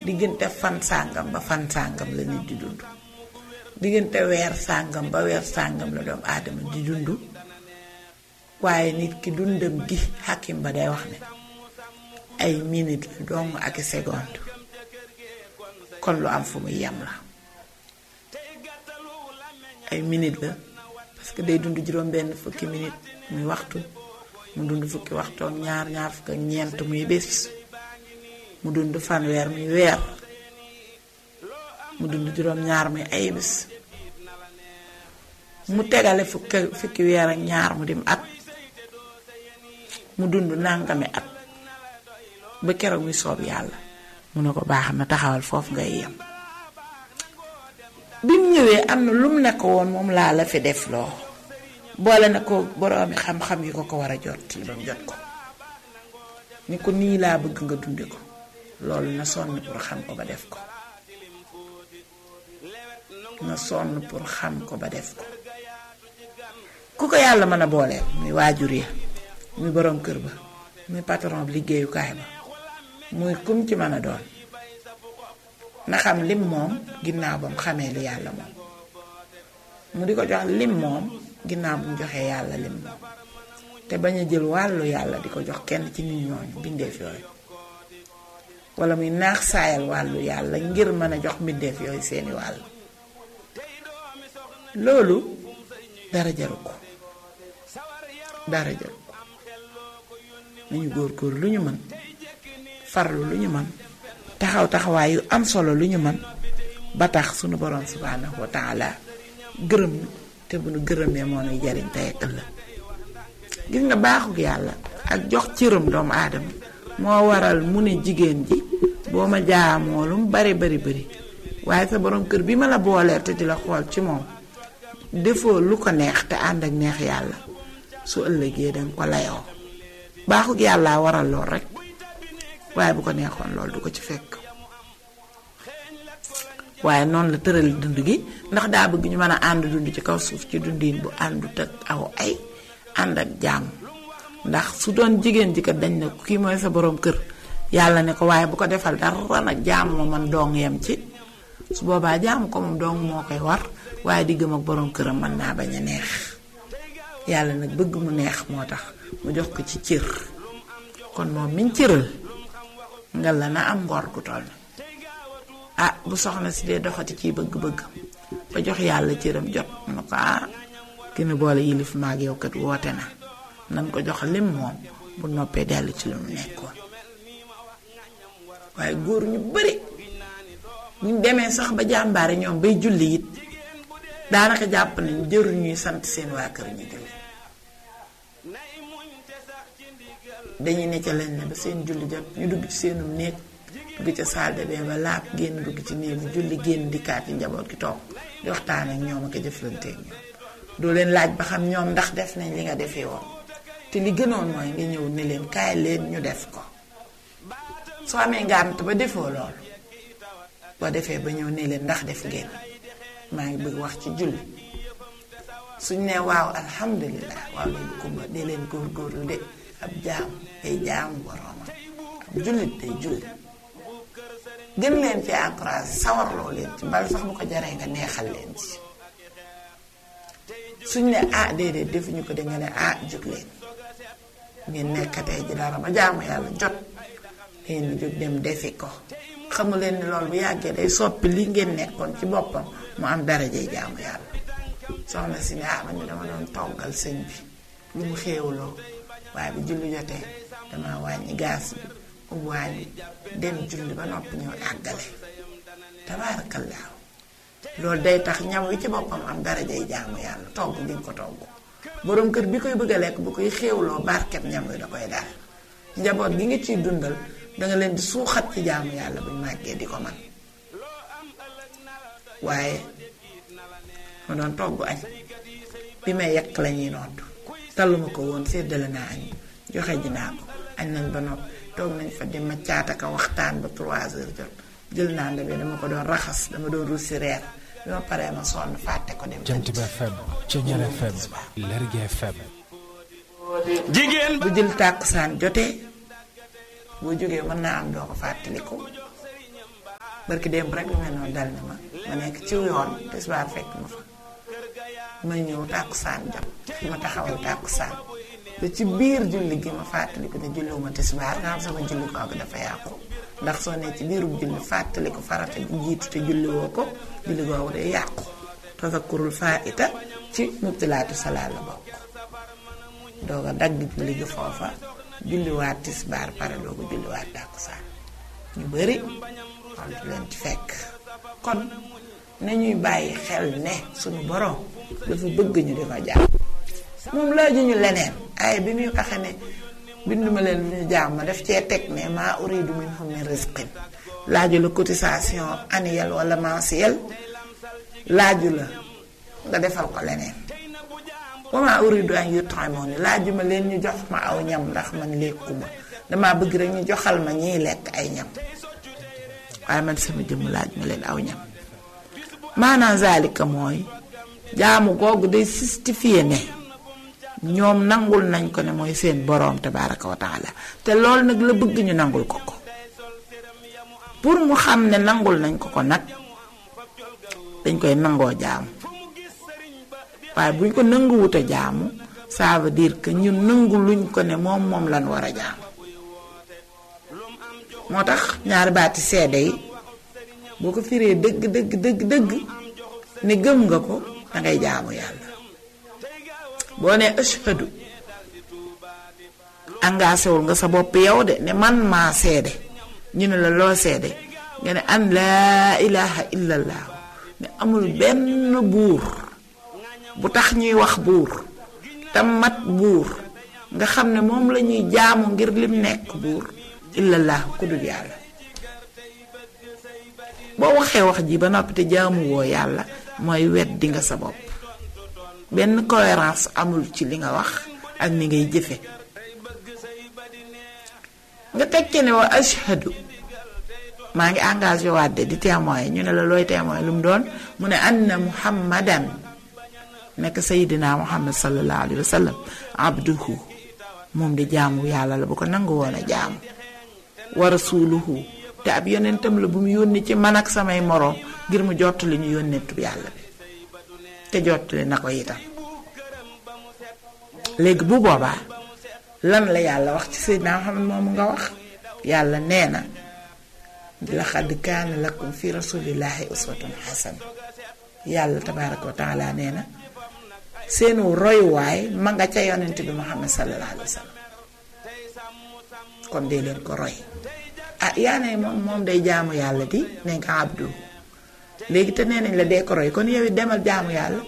diggante fan sàngam ba fan sàngam la nit di dund diggante weer sàngam ba weer sàngam la doomu aadama di dund waaye nit ki dundam gi xakim ba day wax ne ay minute la dong ak i seconde kon lu am fu muy yem la ay minute la parce que day dund juróom benn fukki minute muy waxtu mu dund fukki waxtu ak ñaar ñaar fukk ak ñeent muy bés mu dund fanweer muy weer mu dund juróom ñaar muy ay bés mu tegale fukki fukki weer ak ñaar mu dim at mu dund nangami at ba keroog muy soob yàlla mu ne ko baax na taxawal foofu ngay yem bi mu ñëwee am na lu mu nekk woon moom laa la fi def loo boole na ko boroomi xam-xam yi ko ko war a jot li ba mu jot ko ni ko nii laa bëgg nga dunde ko loolu na sonn pour xam ko ba def ko na sonn pour xam ko ba def ko ku ko yàlla mën a booleel muy waajur ya muy boroom kër ba muy patron bi liggéeyukaay ba muy kum ci mën a doon na xam lim moom ginnaaw ba mu xamee li yàlla moom mu di ko jox lim moom ginnaaw bu mu joxee yàlla lim moom te bañ a jël wàllu yàlla di ko jox kenn ci nit ñooñu bindeef yooyu wala muy naax saayal wàllu yàlla ngir mën a jox mbindeef yooyu seeni wàll loolu dara jaru ko dara jaru ko nañu góor góor lu ñu mën farlu lu ñu mën taxaw taxawaay yu am solo lu ñu mën ba tax sunu borom subhanahu wa taala gërëm te bu nu gërëmee moo nuy jariñ tey ak ëllëg gis nga baaxug yàlla ak jox cëram doomu aadama moo waral mu ne jigéen ji boo ma jaamoo lu mu bari bari bari waaye sa borom kër bi ma la booleer te di la xool ci moom defoo lu ko neex te ànd ak neex yàlla su ëllëgee danga ko layoo baaxug yàlla waral lool rek waaye bu ko neexoon loolu du ko ci fekk waaye noonu la tëral dund gi ndax daa bëgg ñu mën a ànd dund ci kaw suuf ci dundiin bu àndut ak aw ay ànd ak jàmm ndax su doon jigéen ji kat dañ ne kii mooy sa borom kër yàlla ne ko waaye bu ko defal dara nag jàmm ma man dong yem ci su boobaa jàmm ko moom dong moo koy war waaye diggam ak borom këram mën naa bañ a neex yàlla nag bëgg mu neex moo tax mu jox ko ci cër kon moom miñ cëral nga la na am ngor gu toll ah bu soxna si dee doxati ciy bëgg-bëgg ba jox yàlla cëram jot na ko ah ki ne boole yilif maag yow kat woote na nan ko jox lim moom bu noppee dellu ci lu mu nekkoon waaye góor ñu bari buñ demee sax ba jàmbaare ñoom bay julli it daanaka jàpp nañ jëru ñuy sant seen waa kër ñu julli dañuy ne ca leen ne ba seen julli jot ñu dugg ci seenum néeg dugg ca salle de bain ba laab génn dugg ci néeg bi julli génn dikkaat yi njaboot gi toog di waxtaan ak ñoom ak a jëflanteeg ñoom doo leen laaj ba xam ñoom ndax def nañ li nga defee woon te li gënoon mooy nga ñëw ne leen kaay leen ñu def ko soo amee ngànt ba defoo loolu boo defee ba ñëw ne leen ndax def ngeen maa ngi bëgg wax ci julli suñ ne waaw alhamdulilah waaw leen kumba de leen góorgóorlu de ab jaam day jaamu boroomam ab jullit day julli gën leen ci encouragé sawarloo leen ci bal sax bu ko jaree nga neexal leen ci suñ ne ah déedéet defuñu ko de nga ne ah jóg leen ngeen nekkatee ji dara ba jaamu yàlla jot leen jóg dem defi ko xamu leen ni loolu bu yàggee day soppi li ngeen nekkoon ci boppam mu am darajay jaamu yàlla soxna si ne ah man de dama doon toggal sëñ bi lu mu xéewloo waaye bu julli jotee dama wàññi gaas bi ubbi wàññi dem julli ba noppi ñëw àggale tabaarakallaahu loolu day tax ñam wi ci boppam am darajay jaamu yàlla togg gi nga ko togg boroom kër bi koy bëgg a lekk bu koy xéewloo barkeb ñam wi da koy daal njaboot gi nga ciy dundal danga leen di suuxat ci jaamu yàlla buñ màggee di ko man waaye ma doon togg añ bi may yekk la ñuy nodd taluma ko woon séddale naa añ joxe ji naa ko añ nañ ba noppi toog nañ fa di ma caataka waxtaan ba 3 heures jot jël naa ndabe dama ko doon raxas dama doon russi reer bi ma paree ma sonn fàtte ko dem Jant bi FM Ceñeer FM Lergui FM jigéen bu jël tàkkusaan jotee boo jógee mën naa am doo ko fàttaliku barki démb rek lu mel noonu dal na ma ma nekk ci yoon tisbaar fekk ma fa ma ñëw tàkkusaan jam fi ma taxawal tàkkusaan te ci biir julli gi ma fàttaliku ne julliwuma tisbaar nga xam sama julli kooku dafa yàqu ndax soo ne ci biirub julli fàttaliku farata ji jiitu te julliwoo ko julli googu day yàqu tazakkurul faita ci mubtilaatu salaat la bokk doog a dagg julli gi foofa julliwaat tisbaar pare doo ko julliwaat tàkkusaan ñu bari xam du leen ci fekk kon nañuy bàyyi xel ne suñu borom dafa bëgg ñu di ko jaam moom laaju ñu leneen ay bi muy waxe ne binduma leen lu ñu jaam ma def cee teg ne maa uridu minhum min rizqin laaju la cotisation annuelle wala mensuelle laaju la nga defal ko leneen wa maa uridu an yut'imuni laaju ma leen ñu jox ma aw ñam ndax man lekkuma dama bëgg rek ñu joxal ma ñiy lekk ay ñam waaye man sama jëmm laaj ma leen aw ñam maanaam zalika mooy jaamu googu day justifier ne ñoom nangul nañ ko ne mooy seen boroom tabaraka wa taala te loolu nag la bëgg ñu nangul ko ko pour mu xam ne nangul nañ ko ko nag dañ koy nangoo jaamu waaye buñ ko nanguwut a jaamu ça veut dire que ñun nangu luñ ko ne moom moom lan war a jaamu moo tax ñaari baati seede yi boo ko firee dëgg dëgg dëgg dëgg ne gëm nga ko dangay jaamu yàlla boo ne ashhadu engagé wul nga sa bopp yow de ne man maa seede ñu ne la loo seede nga ne an laa ilaha illallah ne amul benn buur bu tax ñuy wax buur te mat buur nga xam ne moom la ñuy jaamu ngir lim nekk buur illallah ku dul yàlla boo waxee wax ji ba noppi te jaamu woo yàlla mooy wet di nga sa bopp benn cohérence amul ci li nga wax ak ni ngay jëfe nga tekki ne wa ashhadu maa ngi engagé waat de di témoin ñu ne la looy témoin lu mu doon mu ne anna muhammadan nekk sayidina muhammad sallallahu alayhi wa sallam abduhu moom di jaamu yàlla la bu ko nangu woon a jaamu wa rasuluhu te ab yonentam la bu mu yónni ci man ak samay moroom ngir mu jottali ñu yónnentu yàlla bi te jottali na ko itam léegi bu boobaa lan la yàlla wax ci Seydina Muhammad moomu nga wax yàlla nee na laqad kaana lakum fi rasulillahi uswatun xasana yàlla tabaaraka wa taala nee na seenu royuwaay ma nga ca yonent bi Muhammad sallallahu alayhi wa sallam kon dee leen ko roy ah yaa ne moom moom day jaamu yàlla di ne nga abdu léegi te nee nañ la dee ko roy kon yow it demal jaamu yàlla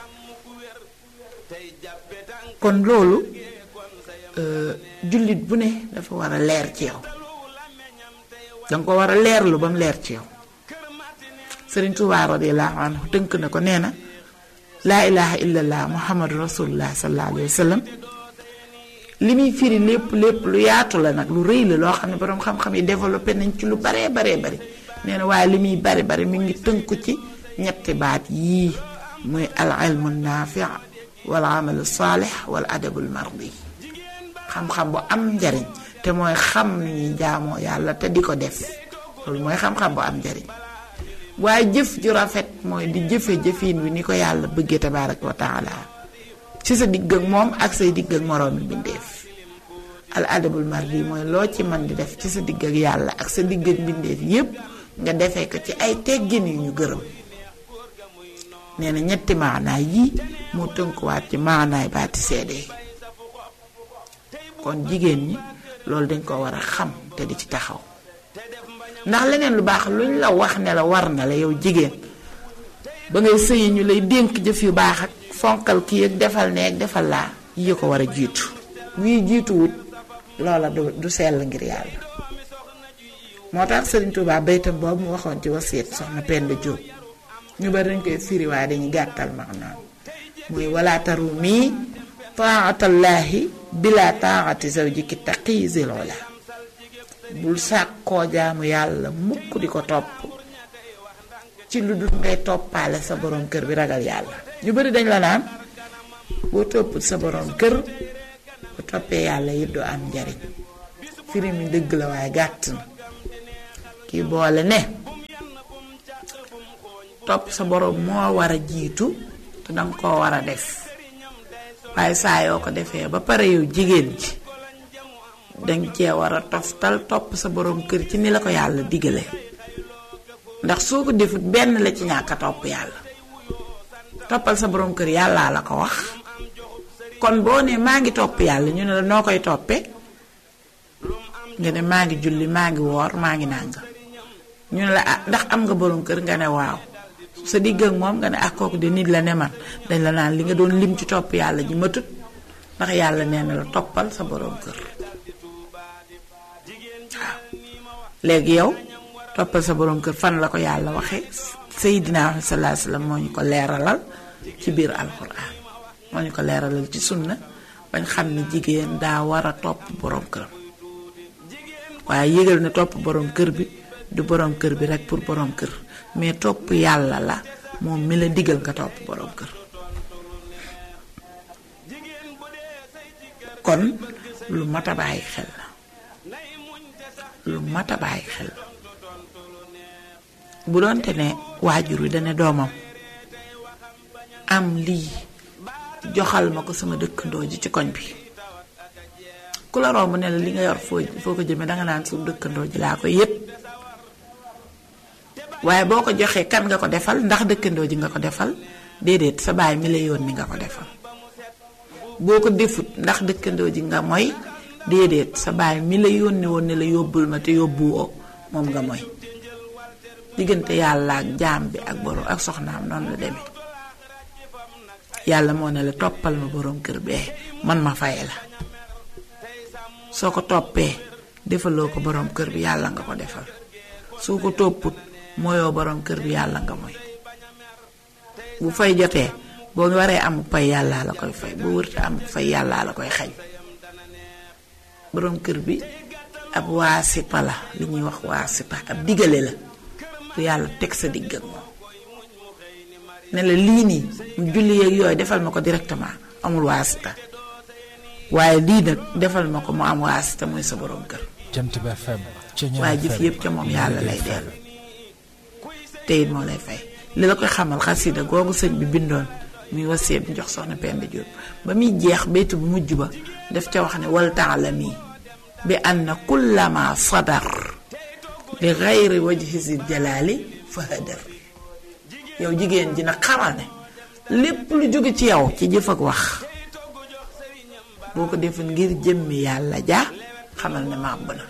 kon loolu jullit bu ne dafa war a leer ci yow danga ko war a leerlu ba mu leer ci yow sëriñ Tuubaa radiyallaahu anhu tënk na ko nee na laa ilaha illallah muhammadu rasulullah sallallahu alayhi wa sallam li muy firi lépp lépp lu yaatu la nag lu rëy la loo xam ne boroom xam-xam yi développé nañ ci lu baree baree bari nee na waaye li muy bari bari mi ngi tënku ci ñetti baat yii muy al ilmu naafi wal amalu saalix wal adabul mardi xam-xam bu am njariñ te mooy xam ni ñuy jaamoo yàlla te di ko def loolu mooy xam-xam bu am njariñ waaye jëf ju rafet mooy di jëfe jëfin wi ni ko yàlla bëggee tabaaraka wa taala ci sa digg ak moom ak say digg ak moroomi mbindeef al adabul mardi mooy loo ci man di def ci sa digg ak yàlla ak sa digg ak mbindeef yépp nga defee ko ci ay teggin yu ñu gërëm nee na ñetti maanaay yii moo tënkuwaat ci maanaay baati seede kon jigéen ñi loolu dañ ko war a xam te di ci taxaw ndax leneen lu baax luñ la wax ne la war na la yow jigéen ba ngay sëyi ñu lay dénk jëf yu baax ak fonkal kii ak defal ne ak defal laa yi ko war a jiitu wii jiituwut loola du du sell ngir yàlla moo tax Sëriñ Tuubaa baytam boobu mu waxoon ci wasiit soxna Penda Jóob ñu bari dañ koy firi waaye dañuy gàttal maanaam muy wala taru mii taatallaahi bila taati zawjiki taqizil la bul sàkkoo jaamu yàlla mukk di ko topp ci lu dul ngay toppaale sa borom kër bi ragal yàlla ñu bari dañ la naan boo topp sa borom kër bu toppee yàlla it doo am njariñ firi mi dëgg la waaye gàtt na kii boole ne topp sa borom moo war a jiitu te danga koo war a def waaye saa yoo ko defee ba pare yow jigéen ji danga cee war a toftal topp sa borom kër ci ni la ko yàlla digale ndax soo ko defut benn la ci ñàkk a topp yàlla toppal sa borom kër yàllaa la ko wax kon boo ne maa ngi topp yàlla ñu ne la noo koy toppee nga ne maa ngi julli maa ngi woor maa ngi nàngam ñu ne la ah ndax am nga borom kër nga ne waaw sa digg ak moom nga ne ak kooku de nit la ne man dañ la naan li nga doon lim ci topp yàlla ji matut ndax yàlla nee na la toppal sa borom kër waaw léegi yow toppal sa borom kër fan la ko yàlla waxee Seydina sallallahu alayhi wasallam moo ñu ko leeralal ci biir alxuraan moo ñu ko leeralal ci sunna bañ xam ne jigéen daa war a topp borom këram waaye yëgal ne topp borom kër bi du borom kër bi rek pour borom kër mais topp yàlla la moom mi la digal nga topp borom kër kon lu mat a bàyyi xel la lu mat a bàyyi xel la bu doonte ne waajur wi dana doomam am lii joxal ma ko sama dëkkandoo ji ci koñ bi ku la romb ne la li nga yor foo foo ko jëmee danga naan suñu dëkkandoo ji laa koy yépp waaye boo ko joxee kan nga ko defal ndax dëkkandoo ji nga ko defal déedéet sa baay mi la yónni nga ko defal boo ko defut ndax dëkkandoo ji nga mooy déedéet sa baay mi la yónni woon ne la yóbbul ma te yóbbuwoo moom nga mooy diggante yàlla ak jaam bi ak borom ak soxnaam noonu la demee yàlla moo ne la toppal ma borom kër bee man ma faye la soo ko toppee defaloo ko borom kër bi yàlla nga ko defal soo ko topput mooyoo borom kër bi yàlla nga mooy bu fay jotee boo waree am pay yàllaa la koy fay boo wërte am fay yàllaa la koy xañ borom kër bi ab waasipa la li ñuy wax waasipa ab digale la bu yàlla teg sa digg ak moom ne la lii nii mu julli yeeg yooyu defal ma ko directement amul waasita waaye lii nag defal ma ko mu am waasita muy sa borom kër Jant bi FM Ceñeer waaye jëf FM, yépp ca moom yàlla lay Lergui dellu te it moo lay fay li la koy xamal xasida googu sëñ bi bindoon muy wasee bi jox soxna Penda Diop ba muy jeex baytu bu mujj ba daf ca wax ne wal taalami bi anna kullama sadar li gayri wajhi si jalaali fa hadar yow jigéen ji nag xamal ne lépp lu jóge ci yow ci jëf ak wax boo ko defee ngir jëmmi yàlla ja xamal ne màbb na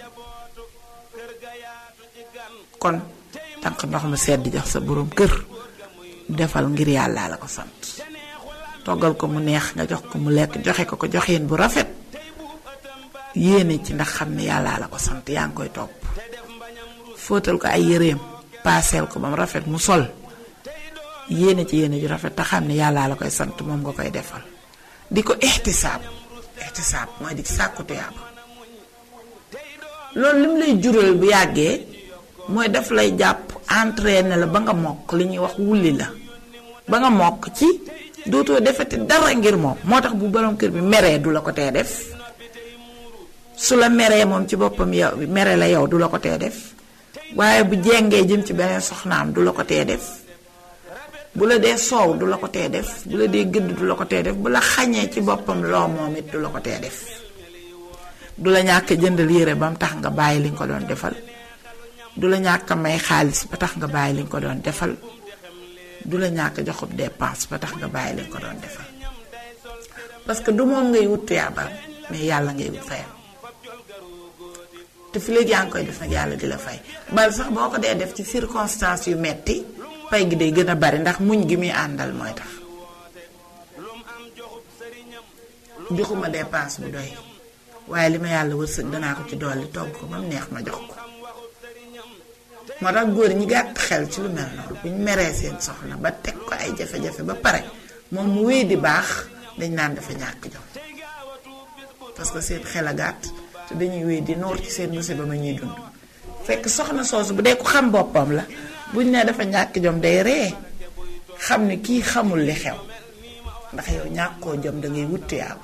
kon tànk ndox mu sedd jox sa boroom kër defal ngir yàlla la ko sant toggal ko mu neex nga jox ko mu lekk joxe ko ko joxeen bu rafet yéene ci ndax xam ne yàlla la ko sant yaa ngi koy topp fóotal ko ay yëreem paaseel ko ba mu rafet mu sol yéene ci yéene ju rafet te xam ne yàlla la koy sant moom nga koy defal di ko ixtisaab ixtisaab mooy di sàkku tuyaaba loolu lim lay jural bu yàggee mooy daf lay jàpp entraîné la ba nga mokk li ñuy wax wulli la ba nga mokk ci dootoo defati dara ngir moom moo tax bu borom kër bi meree du la ko tee def su la meree moom ci boppam yow mere la yow du la ko tee def waaye bu jengee jëm ci beneen soxnaam du la ko tee def bu la dee soow du la ko tee def bu la dee gëdd du la ko tee def bu la xañee ci boppam loo moom it du la ko tee def du la ñàkk jëndal yére ba mu tax nga bàyyi li nga ko doon defal du la ñàkk may xaalis ba tax nga bàyyi li nga ko doon defal du la ñàkk joxub dépense ba tax nga bàyyi li nga ko doon defal parce que du moom ngay wut tuyaabam mais yàlla ngay wut fayam te fi léegi yaa ngi koy def nag yàlla di la fay bal sax boo ko dee def ci circonstances yu metti pay gi day gën a bari ndax muñ gi muy àndal mooy tax joxuma dépense bu doy waaye li ma yàlla wërsëg danaa ko ci dolli togg ko ba mu neex ma jox ko moo tax góor ñi gàtt xel ci lu mel noonu bu ñu meree seen soxna ba teg ko ay jafe-jafe ba pare moom mu wéy di baax dañ naan dafa ñàkk jom parce que seen xel a gàtt te dañuy wéy di noor ci seen musiba ma ñuy dund fekk soxna soosu bu dee ko xam boppam la buñ ne dafa ñàkk jom day ree xam ne kii xamul li xew ndax yow ñàkkoo jom da ngay wut tuyaaba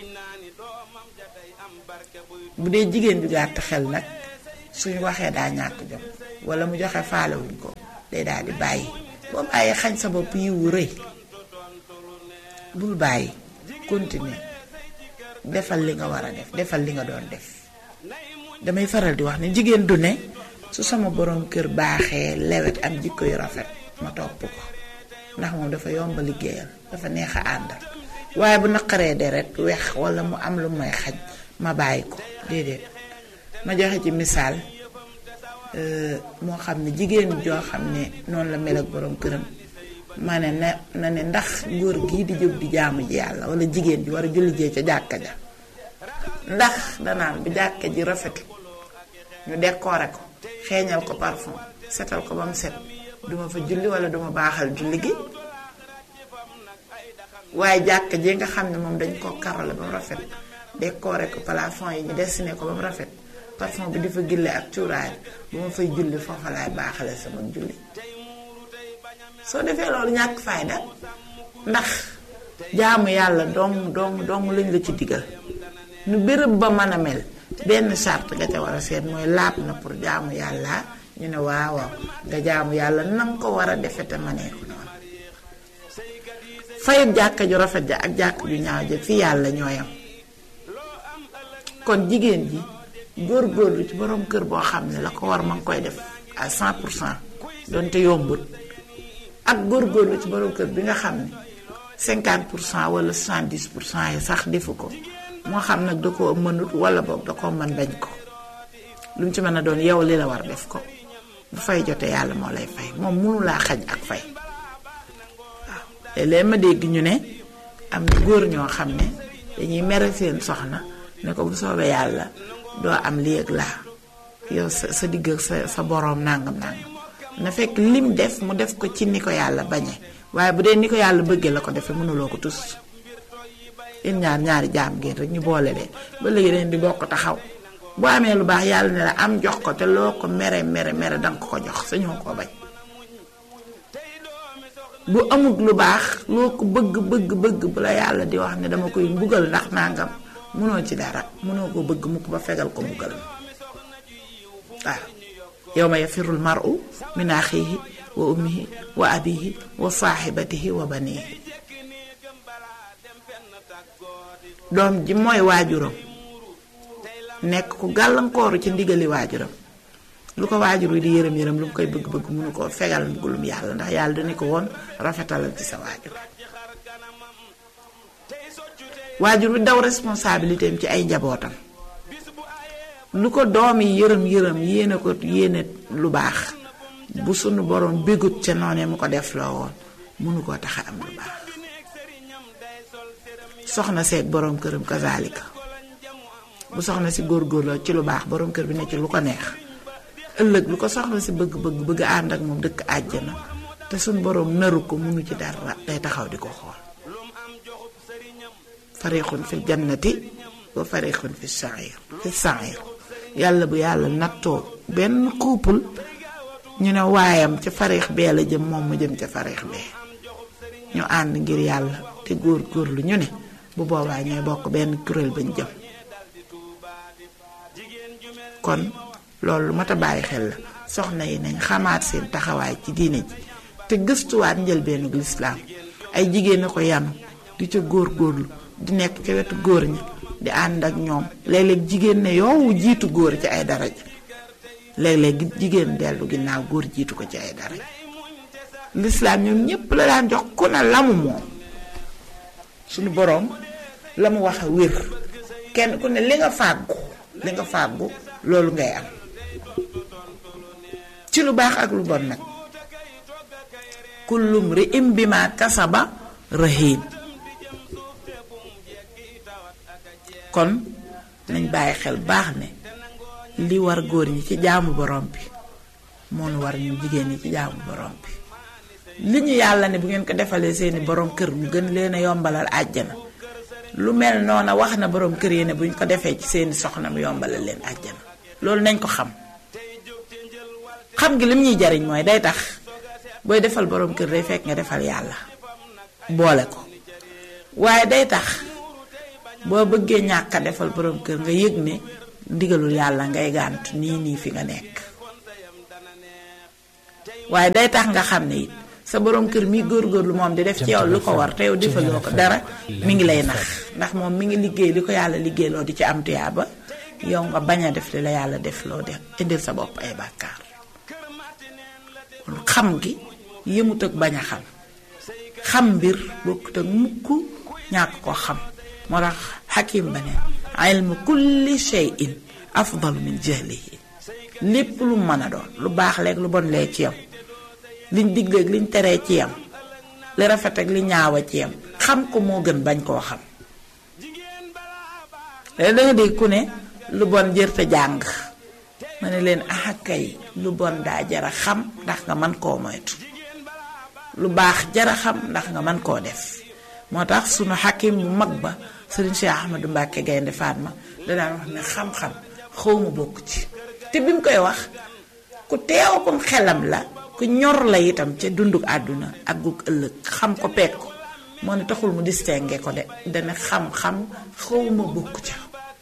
bu dee jigéen ju gàtt xel nag suñu waxee daa ñàkk jom wala mu joxe faalewuñ ko day daal di bàyyi boo bàyyee xañ sa bopp yiwu rëy bul bàyyi continuer defal li nga war a def defal li nga doon def damay faral di wax ne jigéen du ne su sama borom kër baaxee lewet am jikko yu rafet ma topp ko ndax moom dafa yomba liggéeyal dafa neex a àndal waaye bu naqaree deret weex wala mu am lu may xaj ma bàyyi ko déedéet ma joxe ci misaal moo xam ne jigéen joo xam ne noonu la mel ak borom këram ma ne na na ne ndax góor gii di jóg di jaamu ji yàlla wala jigéen ji war a julli jee ca jàkka ja ndax danaan bu jàkka ji rafet ñu décorer ko xeeñal ko parfum setal ko ba mu set duma fa julli wala duma baaxal julli gi waaye jàkka ji nga xam ne moom dañ ko karole ba mu rafet décorer ko plafond yi ñu dessiné ko ba mu rafet parfum bi di fa gille ak cuuraay bu ma fay julli foofa laay baaxale sama julli soo defee loolu ñàkk fayda ndax jaamu yàlla dong dong dong lañ la ci digal nu béréb ba mën a mel benn charte nga ca war a seet mooy laab na pour jaamu yàlla ñu ne waaw waaw nga jaamu yàlla nanga ko war a defe te manee ko noonu fayut jàkka ju rafet ja ak jàkka ju ñaaw ja fi yàlla ñooyam kon jigéen ji góor-góorlu ci borom kër boo xam ne la ko war ma ngi koy def à 100 pour cent donte yombut ak góor-góorlu ci borom kër bi nga xam ne 50 pour cent wala 70 pour cent yi sax defu ko moo xam nag da koo mënut wala boog da koo mën bañ ko lu mu ci mën a doon yow li la war def ko bu fay jotee yàlla moo lay fay moom mënu laa xañ ak fay waaw léeg-léeg ma dégg ñu ne am na góor ñoo xam ne dañuy mere seen soxna ne ko bu soobee yàlla doo am lii ak laa yow sa sa digg ak sa sa boroom nangam nangam na fekk lim def mu def ko ci ni ko yàlla bañee waaye bu dee ni ko yàlla bëggee la ko defee mënuloo ko tus yéen ñaar ñaari jaam ngeen rek ñu boole leen ba léegi leen di bokk taxaw boo amee lu baax yàlla ne la am jox ko te loo ko mere mere mere danga ko ko jox sañoo koo bañ bu amut lu baax loo ko bëgg bëgg bëgg bu la yàlla di wax ne dama koy mbugal ndax nangam mënoo ci dara mënoo ko bëgg mukk ba fegal ko mbugal waaw yawma yafirul mar'u min axiihi wa ummihi wa abihi wa saaxibatihi wa banihi doom ji mooy waajuram nekk ku gàllankooru ci ndigali waajuram lu ko waajur wi di yërëm yërëm lu mu koy bëgg bëgg mënu koo fegal mbugulum yàlla ndax yàlla dana ko woon rafetalal ci sa waajur waajur wi daw responsabilité am ci ay njabootam lu ko doom yi yërëm yërëm yéene ko yéene lu baax bu sunu borom bégut ca noonee mu ko def loo woon mënu koo tax a am lu baax soxna seeg borom këram kazaalika bu soxna si góorgóorloo ci lu baax borom kër bi ne ci lu ko neex ëllëg lu ko soxna si bëgg bëgg bëgg ànd ak moom dëkk àjjana te suñ borom naru ko mënu ci dara day taxaw di ko xool fariixun fi jannati wa fariixun fi sair fi sair yàlla bu yàlla nattoo benn couple ñu ne waayam ca fariix bee la jëm moom mu jëm ca fariix bee ñu ànd ngir yàlla te góor góorlu ñu ne bu boobaa ñooy bokk benn kuréel bañ jëm kon loolu lu mat a bàyyi xel la soxna yi nañ xamaat seen taxawaay ci diine ji te gëstuwaat njëlbeenu lislaam ay jigéen a ko yanu di ca góor góorlu di nekk ca wetu góor ñi di ànd ak ñoom léeg-léeg jigéen ne yow jiitu góor ci ay daraja léeg-léeg jigéen dellu ginnaaw góor jiitu ko ci ay daraja lislaam ñoom ñépp la daan jox ku ne lamu moom suñu boroom la mu wax a wér kenn ku ne li nga fàggu li nga fàggu loolu ngay am ci lu baax ak lu bon nag kullum ri im bi ma kasaba rahiin kon nañ bàyyi xel baax ne li war góor ñi ci jaamu borom bi moo nu war ñu jigéen ñi ci jaamu borom bi li ñu yàlla ne bu ngeen ko defalee seeni borom kër mu gën leen a yombalal àjjana lu mel noona wax na borom kër yi ne buñ ko defee ci seeni soxna mu yombalal leen àjjana loolu nañ ko xam xam gi lim ñuy jariñ mooy day tax booy defal borom kër day fekk nga defal yàlla boole ko waaye day tax boo bëggee ñàkk a defal borom kër nga yëg ne ndigalul yàlla ngay gàntu nii nii fi nga nekk waaye day tax nga xam ne it sa borom kër mi góorgóorlu moom di def ci yow lu ko war te yow defaloo ko dara mi ngi lay nax ndax moom mi ngi liggéey li ko yàlla liggéeyloo di ci am tuyaaba yow nga bañ a def li la yàlla def loo def indil sa bopp ay bàkkaar kon xam gi yëmut ak bañ a xam xam mbir bokkut ak mukk ñàkk ko xam moo tax xakim ba ne ilmu kulli shay'in afdalu min jahlihi lépp lu mën a doon lu baax leeg lu bon lee ci yam liñ digleeg liñ teree ci yam li rafet ak li ñaawa ci yam xam ko moo gën bañ koo xam léegi da nga dégg ku ne lu bon jërte jàng ma ne leen ah kay lu bon daa jara xam ndax nga mën koo moytu lu baax jara xam ndax nga mën koo def moo tax sunu xakim bu mag ba sëriñ Cheikh Ahmadou Mbacke Gaynde Fatma danaan wax ne xam-xam xawma bokk ci te bi mu koy wax ku teewagum xelam la ku ñor la itam ca dunduk àdduna ak gug ëllëg xam ko peeg ko moo ne taxul mu distingué ko de dana xam-xam xawma bokk ca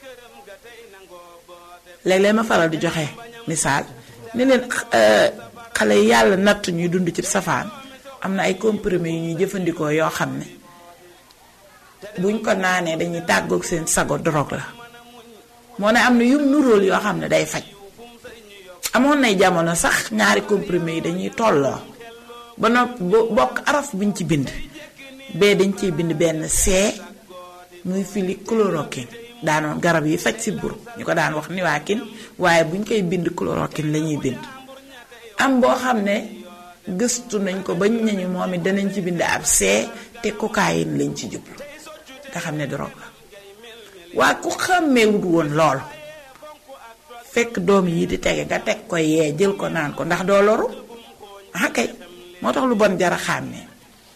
léeg-léeg ma faral di joxe misaal ni leen xale yi yàlla natt ñuy dund ci safaan am na ay comprimés yu ñuy jëfandikoo yoo xam ne buñ ko naanee dañuy tàggoog seen sago drogue la moo ne am na yum nuróol yoo xam ne day faj amoon nay jamono sax ñaari comprimés yi dañuy tolloo ba noppi bokk araf buñ ci bind bee dañ ciy bind benn see muy fili chloroquine daanoon garab yi faj si buru ñu ko daan wax niwaakin waaye buñ koy bind chloroquine la ñuy bind am boo xam ne gëstu nañ ko bañ nañu moom it danañ ci bind ab see te cocaïne lañ ci jublu nga xam ne drogue la waa ku xàmmeewut woon lool fekk doom yi di tege nga teg ko yee jël ko naan ko ndax doo loru ah kay moo tax lu bon jara xàmmee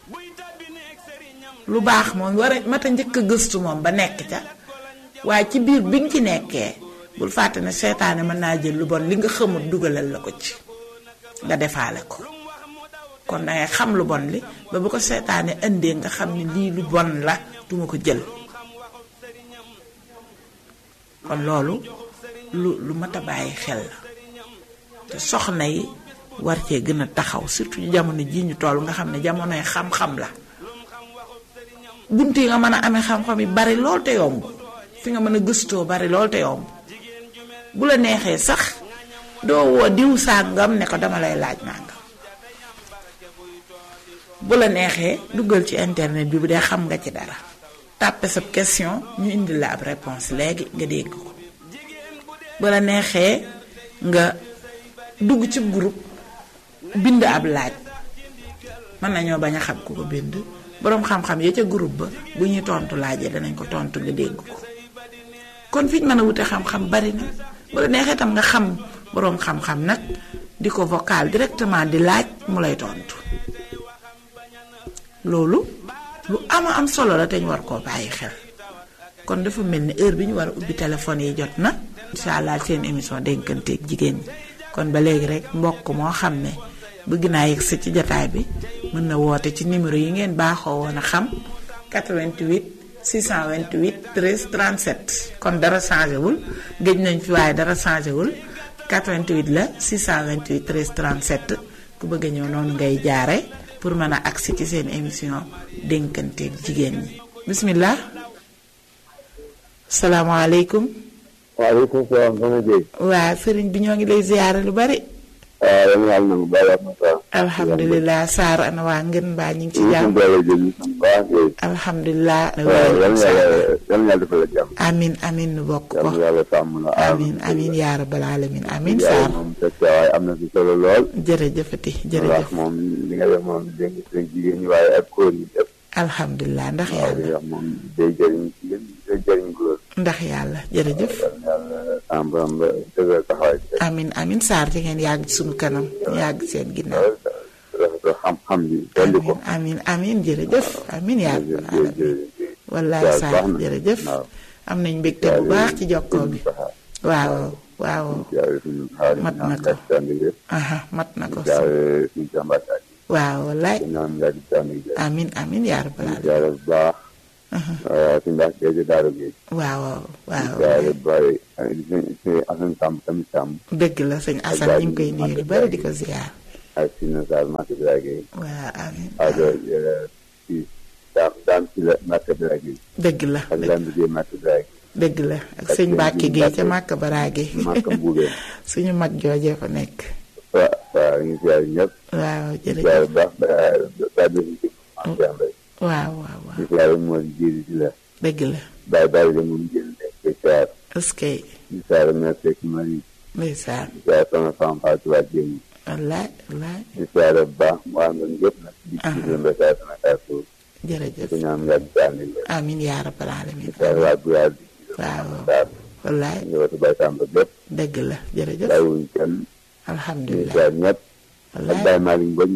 lu baax moom war a mat a njëkk a gëstu moom ba nekk ca waaye ci biir bi nga ci nekkee bul fàtte ne seetaane mën naa jël lu bon li nga xamut dugalal la ko ci nga defaale ko kon dangay xam lu bon li ba bu ko seetaane indee nga xam ne lii lu bon la duma ko jël kon loolu lu lu mat a bàyyi xel la te soxna yi war cee gën a taxaw surtout jamono jii ñu toll nga xam ne jamonoy xam-xam la bunt yi nga mën a amee xam-xam yi bari lool te yomb fi nga mën a gëstoo bari lool te yomb bu la neexee sax doo woo diw sàngam ne ko dama lay laaj nangam bu la neexee duggal ci internet bi bu dee xam nga ci dara tàppe sa question ñu indi la ab réponse léegi nga dégg ko bu la neexee nga dugg ci groupe bind ab laaj mën nañoo bañ a xam ku ko bind boroom xam-xam ya ca groupe ba bu ñuy tontu laajee danañ ko tontu nga dégg ko kon fi ñu mën a wute xam-xam bari na bu la neexee tam nga xam boroom xam-xam nag di ko vocal directement di laaj mu lay tontu loolu lu ama am solo la te ñu war koo bàyyi xel kon dafa mel ni heure bi ñu war a ubbi téléphone yi jot na incha allah seen émission dénkanteeg jigéen ñi kon ba léegi rek mbokk moo xam ne bëgg naa yegg si ci jataay bi mën na woote ci numéro yi ngeen baaxoo woon a xam 88 628 13 37 kon dara changé wul géej nañ fi waaye dara changé wul 88 la 628 13 37 ku bëgg a ñëw noonu ngay jaare pour mën a agsi ci seen émission dénkanteeg jigéen ñi bismillah salaamaaleykum waaleykum salaam soxna Dieye. waa sëriñ bi ñoo ngi lay ziyaare lu bari waaw yal na yàlla nangu baal ak Moussa. alhamdulilah Saar ana waa ngeen mbaa ñu ngi ci ñu jàmm ngi doole jël ñu sant baax Dieye. alhamdulilah waaw yal na yàlla yal na yàlla defal la jàmm. amin amin nu bokk yal ko na yàlla sàmm la aar. amin amin yaa rabbal alamin amin yaay Saar moom sa teewaay am na si solo lool. jërëjëfati ndax jërëjëf moom li nga def moom dégg nga seen jigéen ñi waaye ak góor ñi def. alhamdulilah ndax waaw li yàlla nga wax moom day jëriñ jigéen day jëriñ góor. ndax yàlla jërëjëf yal na yàlla sàmm ba ba dëggal taxawaay bi. amin amin Saar ci ngeen yàgg ci suñu kanam ñu yàgg seen ginnaaw rafetlu xam-xam bi dolli ko. amin amin jërëjëf amin yaa rabbal alamin jërëjëf wallaay Saar Saar baax na. jërëjëf waaw. am nañ mbégte bu baax ci jokkoo bi waaw waaw jaare suñu xaalis Mat na ñaan ko. nga tànn gi aha mat na ko jaare suñu jàmbaataay waaw wallaay ñaan nga di tànn gi amin amin yaa rabbal alamin jaare bu baax suñu ndax géej daara géej waaw waaw jaare bu bari suñu asan sàmm tamit sàmm dëgg la sëñ Assane ñu ngi koy nuyu lu bari di ko ziyaar ak Sina Sall Mate Birage waaw amiin ak si daam daam si la Mate Birage dëgg la ak dëgg Lambe Gueye Mate Birage dëgg la ak sëñ Mbàkke gi ca Màkka Baraage Màkka Mbuubeen suñu mag joojee fa nekk waaw waaw ñu ngi siyaar ñëpp waaw siyaar jërëjëf bu baax ba ba def ci am Cheikh Mbaye waaw waaw waaw di siyaar moo di jiiri si la dëgg la bàyyi bàyyi de moom jël nekk di siyaar est-ce que di siyaar mère Seck Marie ndeysaan di siyaar sama femme Fatou Wade Dieng wallaay wallaay di siyaar bu baax mu àndoon yëpp nag di ci leen ba saa sama kàddu di jërëjëf ko ñaan yàgg si ànd leen amiin yaa rabbal alamin di siyaar waa Guyaar di waaw siyaar wallaay njabootu Baye Samba bépp dëgg la jërëjëf bàyyiwuñ kenn di alhamdulilah siyaar ñëpp ak wallaay Baye Malick Mbodj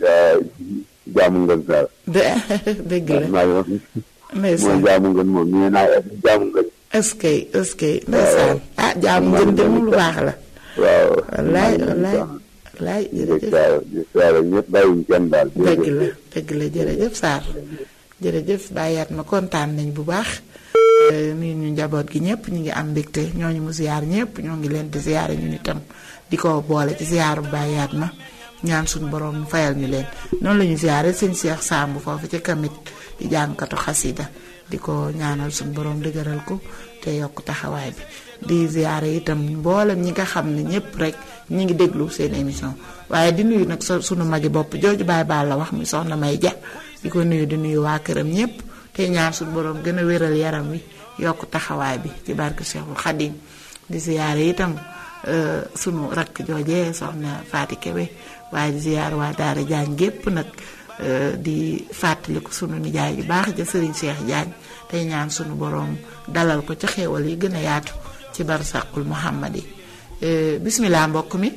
jaamu ngeen saar dë dëgg la Malick moom ndeysaan jaamu ngeen moom ñu naa jaamu ngeen est-ce que est-ce que ndeysaan ah jaamu ngeen de moom lu baax la waaw wallaay wallaay wallaay di jërëjëf siyaar di siyaar ñëpp bàyyiwuñ kenn daal dëgg la dëgg la jërëjëf Sarr jërëjëf bàyyaat ma kontaan nañ bu baax nuyu ñu njaboot gi ñëpp ñu ngi am mbégte ñooñu mu ziyaar ñëpp ñoo ngi leen di ziyaare ñun itam di ko boole ci ziyaaru bàyyaat ma ñaan suñu borom mu fayal ñu leen noonu la ñu ziyaare sëñ Cheikh Samb foofu ci kamit di jàngkatu xasida di ko ñaanal suñu borom dëgëral ko te yokk taxawaay bi di ziyaare itam mboolem ñi nga xam ne ñëpp rek ñi ngi déglu seen émission waaye di nuyu nag sa sunu magi bopp jooju baay baal la wax mi soxna may ja di ko nuyu di nuyu waa këram ñëpp te ñaan suñu borom gën a wéral yaram wi yokk taxawaay bi ci barke Cheikhul Khadim di ziyaare itam sunu rakk joojee soxna Faati Kebe waaye di ziyaar waa Daara Jaañ gépp nag di fàttaliku sunu nijaay yu baax ja Serigne Cheikh Jaañ tey ñaan sunu borom dalal ko ci xéewal yi gën a yaatu ci barsàqul Muhammad yi bismillah mbokk mi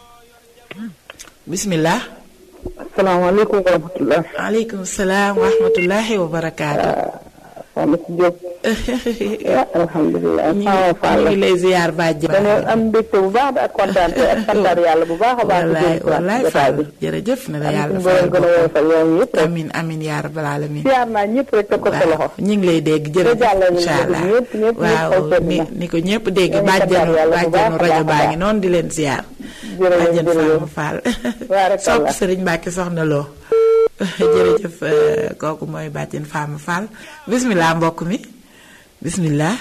bismillah asalaamaaleykum wa rahmatulah. aleykum salaam wa rahmatullahi wa barakaatu. soxna si Diop. alhamdulilah. ñu ngi lay ziar bàjj. dañoo am mbégte bu baax ak kontaan ak santar yàlla bu baax a baax. wallaay wallaay Fall jërëjëf na la yàlla fayal gën a woyofal yoon yëpp rek. amin amin yaa rabbal alamin siyaar naa ñëpp rek teg ko sa loxo. ñu ngi lay dégg jërëjëf incha allah ñëpp ñëpp waaw ni ni ko ñëpp dégg bàjjanu bàjjanu rajo baa ngi noonu di leen ziar. jërëjëf bàjjan Fall Fall. sopp Sëriñ Mbàkke soxna loo jërëjëf kooku mooy bàjjen Fama Fall bismillah mbokk mi bismillah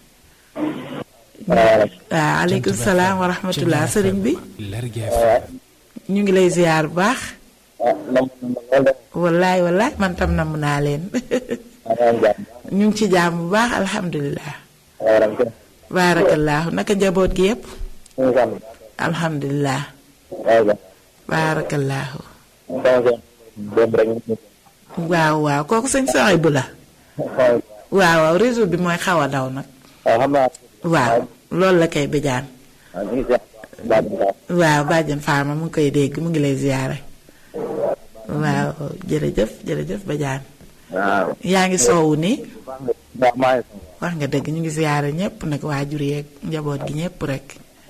waaw aleykum salaam wa rahmatullah sëriñ bi ñu ngi lay ziar bu baax wallaay wallaay man tam namm naa leen ñu ngi ci jaam bu baax alhamdulilah baarakallaahu naka njaboot gi yépp alhamdulilah baarakallaahu waaw waaw kooku sëñ soxay bu la waaw waaw réseau bi mooy xaw a daw nag waaw loolu la koy bijaan waaw bàjjan faama mu ngi koy dégg mu ngi lay ziyaare waaw jërëjëf jërëjëf bajaan yaa ngi soowu ni wax nga dëgg ñu ngi ziyaare ñépp nag waajur yeeg njaboot gi ñépp rek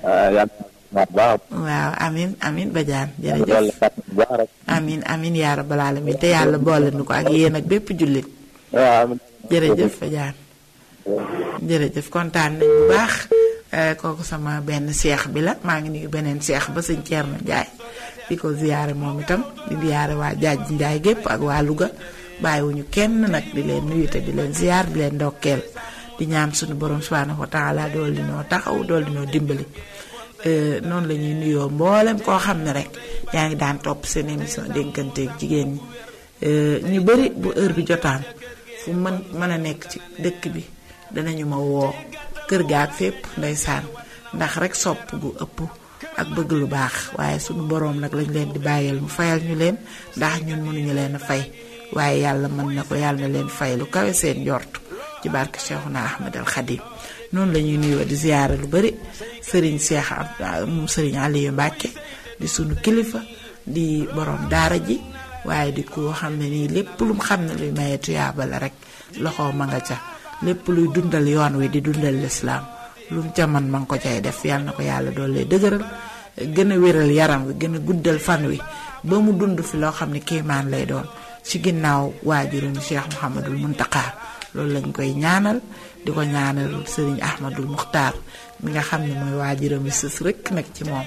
waaw amin amin bajaan jërëjëf amin amin yaa rabbal alamin te yàlla boole nu ko ak yéen ak bépp jullit jërëjëf bajaan jërëjëf kontaan nañ bu baax kooku sama benn seex bi la maa ngi nuyu beneen seex ba sëñ Thierno Ndiaye di ko ziyaare moom itam di ziyaare waa jaaj Ndiaye gépp ak waa Louga bàyyiwuñu kenn nag di leen nuyu te di leen ziyaar di leen ndokkeel di ñaan suñu borom subhanahu wa taala dool di noo taxaw dool di noo dimbali noonu la ñuy nuyoo mboolem koo xam ne rek yaa ngi daan topp seen émission dénkanteeg jigéen ñi ñu bëri bu heure bi jotaan fu mën mën a nekk ci dëkk bi danañu ma woo kër ga ak fépp ndeysaan ndax rek sopp gu ëpp ak bëgg lu baax waaye sunu boroom nag lañ leen di bàyyeel mu fayal ñu leen ndax ñun mënuñu leen a fay waaye yàlla mën na ko yàlla na leen fay lu kawe seen njort ci barke Cheikhuna Ahmad al Khadim noonu la ñuy nuyoo di ziyaare lu bari sëriñ Cheikh moom sëriñ Aliou Mbacke di sunu kilifa di borom daara ji waaye di ko xam ne nii lépp lu mu xam ne luy maye tuyaaba la rek loxo ma nga ca lépp luy dundal yoon wi di dundal lislaam lu mu ca man ma nga ko cay def yàlla na ko yàlla doole dëgëral gën a wéral yaram wi gën a guddal fan wi ba mu dund fi loo xam ne kéemaan lay doon ci ginnaaw waajurum Cheikh Mouhamadul Muntaqa loolu lañ koy ñaanal di ko ñaanal sëriñ Ahmadul Muxtaar mi nga xam ne mooy waajuram wi sës rëkk nag ci moom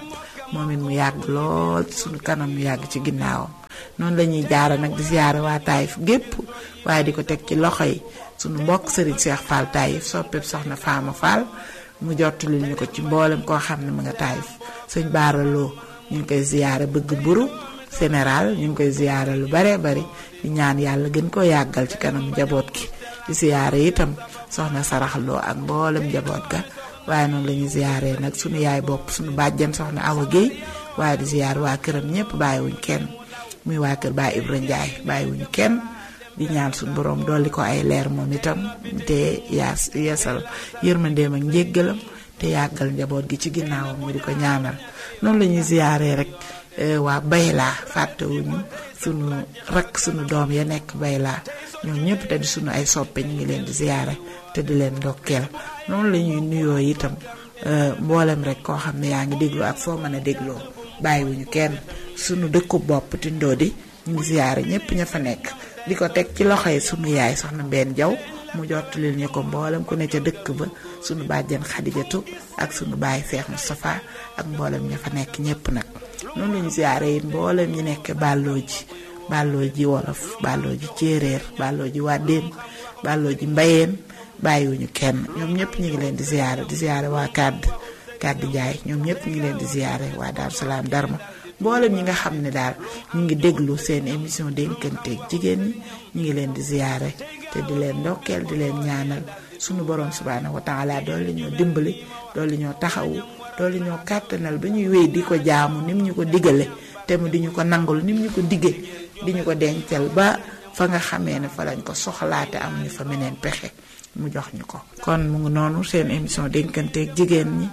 moom it mu yàgg lool suñu kanam mu yàgg ci ginnaawam noonu la ñuy jaara nag di ziyaare waa Taïf gépp waaye di ko teg ci loxo yi suñu mbokk Serigne Cheikh Fall Taïf soppeeb soxna Faama Fall mu jottali ñu ko ci mboolem koo xam ne mu nga Taïf sëñ baaraloo ñu ngi koy ziyaare bëgg mburu général ñu ngi koy ziyaare lu bare bari di ñaan yàlla gën koo yàggal ci kanam njaboot gi di ziyaare itam soxna saraxloo ak mboolem njaboot ga waaye noonu la ñuy ziyaare nag sunu yaay bopp sunu bàjjan soxna Awa Guèye waaye di ziyaare waa këram ñëpp bàyyiwuñ kenn muy waa kër Baay Ibra Njaay bàyyiwuñ kenn di ñaan suñu borom dolli ko ay leer moom itam te yaas yeesal yërmandeem ak njéggalam te yàggal njaboot gi ci ginnaawam mu di ko ñaanal noonu la ñuy ziyaare rek waa Bayla fàttewuñu sunu rakk sunu doom ya nekk Bayla ñoom ñëpp te di sunu ay soppe ñu ngi leen di ziyaare te di leen ndokkeel noonu la ñuy nuyoo itam mboolem rek koo xam ne yaa ngi déglu ak foo mën a dégloo bàyyiwuñu kenn sunu dëkku bopp tindoo di ñu ngi ziyaare ñëpp ña fa nekk di ko teg ci loxo yi sunu yaay soxna Mbène Jaw mu jottalil ñu ko mboolem ku ne ca dëkk ba sunu bàjjen Xadijatu ak sunu baay Seex Moustapha ak mboolem ña fa nekk ñëpp nag noonu la ñu ziyaare yi mboolem ñi nekk bàlloo ji bàlloo ji wolof bàlloo ji céeréer bàlloo ji wàddeen bàlloo ji mbayeen bàyyiwuñu kenn ñoom ñëpp ñu ngi leen di ziyaare di ziyaare waa kàdd kàdd jaay ñoom ñëpp ñu ngi leen di ziyaare waa Daaru Salaam Darma mboolem ñi nga xam ne daal ñu ngi déglu seen émission dénkanteeg jigéen ñi ñu ngi leen di ziyaare te di leen ndokkeel di leen ñaanal sunu borom subhaanahu wa taala doole ñoo dimbali doole ñoo taxawu doole ñoo kàttanal ba ñuy wéy di ko jaamu nim ñu ko digale te mu di ñu ko nangul nim ñu ko digge di ñu ko dencal ba fa nga xamee ne fa lañ ko soxlaate am ñu fa meneen pexe mu jox ñu ko. kon mu ngi noonu seen émission dénkanteeg jigéen ñi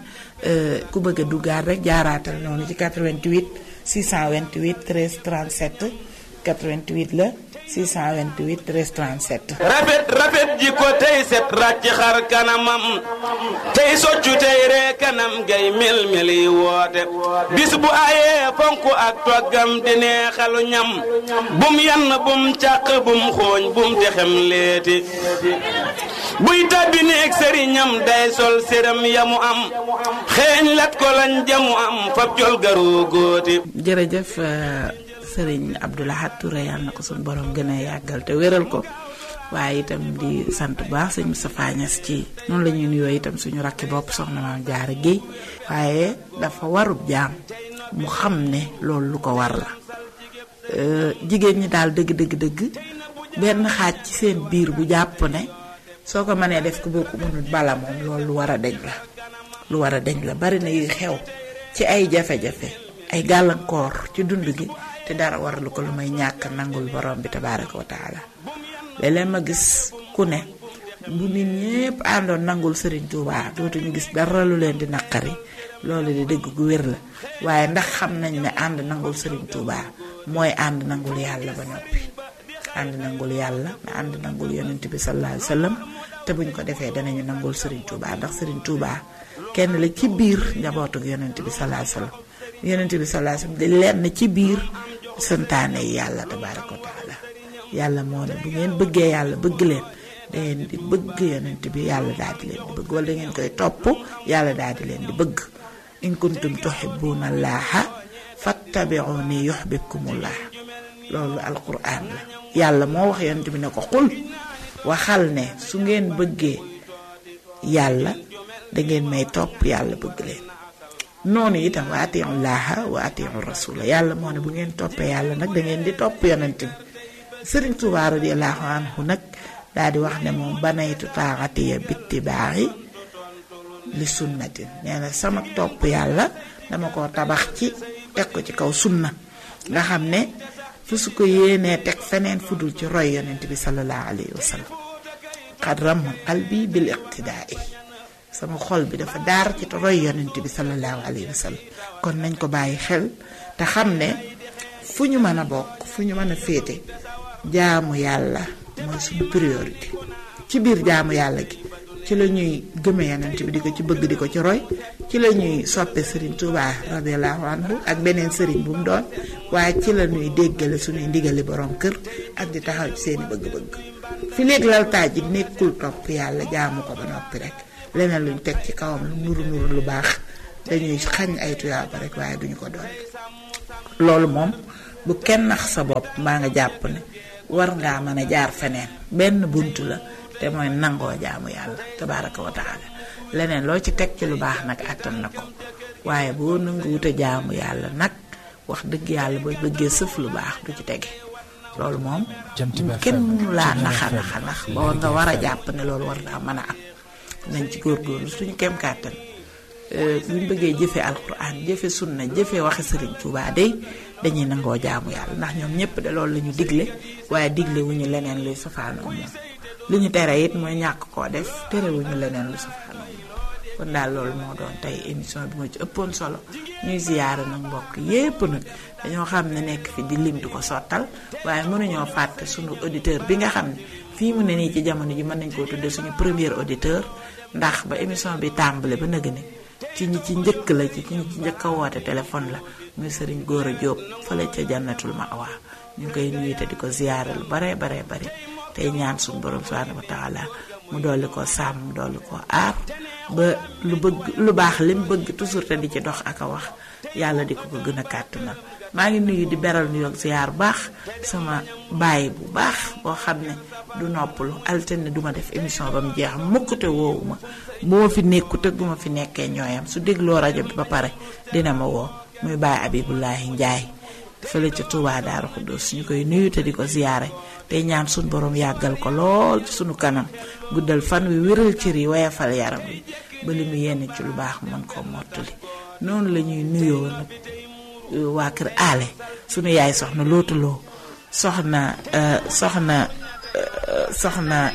ku bëgg a duggaat rek jaaraatal noonu ci 88 628 13 37 88 la 628 13 37. rafet rafet ji ko tey set ràcc xar kanamam tey soccu tey ree kanam gay mel mel yi woote bis bu ayee fonk ak toggam di neexalu ñam bum yann bum càq bum xooñ bum texem leeti buy tàbbi neeg sëriñam day sol séram yamu am xeeñ lat ko lañ jamu am fab jol garoo góoti jërëjëf sëriñ Abdoulahat Touré yàlla na ko suñu borom gën a yàggal te wéral ko waaye itam di sant bu baax sëñ Moustapha Niass ci noonu la ñuy nuyoo itam suñu rakki bopp soxna maam Jaara Géey waaye dafa warub jaam mu xam ne loolu lu ko war la jigéen ñi daal dëgg dëgg dëgg benn xaaj ci seen biir bu jàpp ne soo ko mënee def ko boo ko mënul bala moom loolu lu war a deñ la lu war a deñ la bari na yuy xew ci ay jafe-jafe ay gàllankoor ci dund gi te dara waralu ko lu may ñàkk nangul borom bi tabaaraka wa taala léeg-léeg ma gis ku ne bu nit ñépp àndoon nangul Serigne Touba dootuñu gis dara lu leen di naqari loolu di dëgg gu wér la waaye ndax xam nañ ne ànd nangul Serigne Touba mooy ànd nangul yàlla ba noppi ànd nangul yàlla ànd nangul yonent bi sallallahu alayhi wa sallam te buñ ko defee danañu nangul Serigne Touba ndax Serigne Touba kenn la ci biir njabootuk yonent bi sallallahu alayhi wa sallam yonent bi sallallahu alayhi wa sallam di lenn ci biir santaane yi yàlla tabaaraka wa taala yàlla moo ne bu ngeen bëggee yàlla bëgg leen da ngeen di bëgg yonent bi yàlla daal di leen di bëgg wala da ngeen koy topp yàlla daal di leen di bëgg in kuntum tuhibbuna allaha fattabi'uni yuhibbukumullah loolu alquran la yàlla moo wax yonent bi ne ko xul waxal ne su ngeen bëggee yàlla da ngeen may topp yàlla bëgg leen noonu itam wa atiu llaha wa atiu rasula yàlla moo ne bu ngeen toppee yàlla nag da ngeen di topp yonent bi sëriñ Tuubaa radiyallahu anhu nag daal di wax ne moom banaytu taaxatiya bittibaaxi li sunnatin nee na sama topp yàlla dama ko tabax ci teg ko ci kaw sunna nga xam ne fu su ko yéenee teg feneen fudul ci roy yonent bi sallallahu alayhi wa sallam xad ram qalbi bil iqtidaai sama xol bi dafa daar ci roy yonent bi sallallahu alayhi wa sallam kon nañ ko bàyyi xel te xam ne fu ñu mën a bokk fu ñu mën a féete jaamu yàlla mooy suñu priorité ci biir jaamu yàlla gi ci la ñuy gëme yonent bi di ko ci bëgg di ko ci roy ci la ñuy soppe sëriñ Touba radiallahu anhu ak beneen sëriñ bu mu doon waaye ci la ñuy déggale suñuy ndigali borom kër ak di taxaw ci seeni bëgg-bëgg fi léegi laltaay ji nekkul topp yàlla jaamu ko ba noppi rek leneen luñ teg ci kawam lu nuru nuru lu baax dañuy xañ ay tuyaaba rek waaye duñu ko doon loolu moom bu kenn nax sa bopp mbaa nga jàpp ne war ngaa mën a jaar feneen benn bunt la te mooy nangoo jaamu yàlla tabaaraka wa taala leneen loo ci teg ci lu baax nag àttan na ko waaye boo nangu wute jaamu yàlla nag wax dëgg yàlla boo bëggee sëf lu baax du ci tege loolu moom kenn mënu laa naxa naxa nax ba war nga war a jàpp ne loolu war naa mën a am nañ ci góorgóorlu suñu kem kàttan buñ bëggee jëfe alquran jëfe sunna jëfe waxi sëriñ Tuubaa day dañuy nangoo jaamu yàlla ndax ñoom ñëpp de loolu la ñu digle waaye digle wu ñu leneen luy safaanoo moom li ñu tere it mooy ñàkk koo def tere wu ñu leneen lu safaanoo moom kon daal loolu moo doon tey émission bi moo ci ëppoon solo ñuy ziyaara nag mbokk yépp nag dañoo xam ne nekk fi di lim di ko sottal waaye mënuñoo fàtte suñu auditeur bi nga xam ne fii mu ne nii ci jamono ji mën nañ koo tudde suñu premier auditeur ndax ba émission bi tàmbale ba nëgg ne ci ñi ci njëkk la ci ñi ci njëkk a woote téléphone la muy sëriñ Gora Diop fële ca jannatul mawa ñu ngi koy nuyu te di ko ziyaara lu bare bare bare tey ñaan suñu borom subhanahu wa taala mu dolli ko sàmm dolli ko aar ba lu bëgg lu baax lim bëgg toujours te di ci dox ak a wax yàlla di ko ko gën a kàttanal maa ngi nuyu di beral nu yoog ziyaar bu baax sama baay bu baax boo xam ne du noppalu altine duma def émission ba mu jeex mukk te woowu ma bu ma fi nekku te bu ma fi nekkee ñooyam su dégloo rajo bi ba pare dina ma woo muy baay Abibullahi Njaay fële ca Touba Daaru Xuddoos ñu koy nuyu te di ko ziyaare tey ñaan suñu borom yàggal ko lool ci suñu kanam guddal fan wi wéral cër yi wayafal yaram wi ba li mu yenn ci lu baax mën koo mottali noonu la ñuy nuyoo nag waa kër aale sunu yaay soxna lootuloo soxna soxna soxna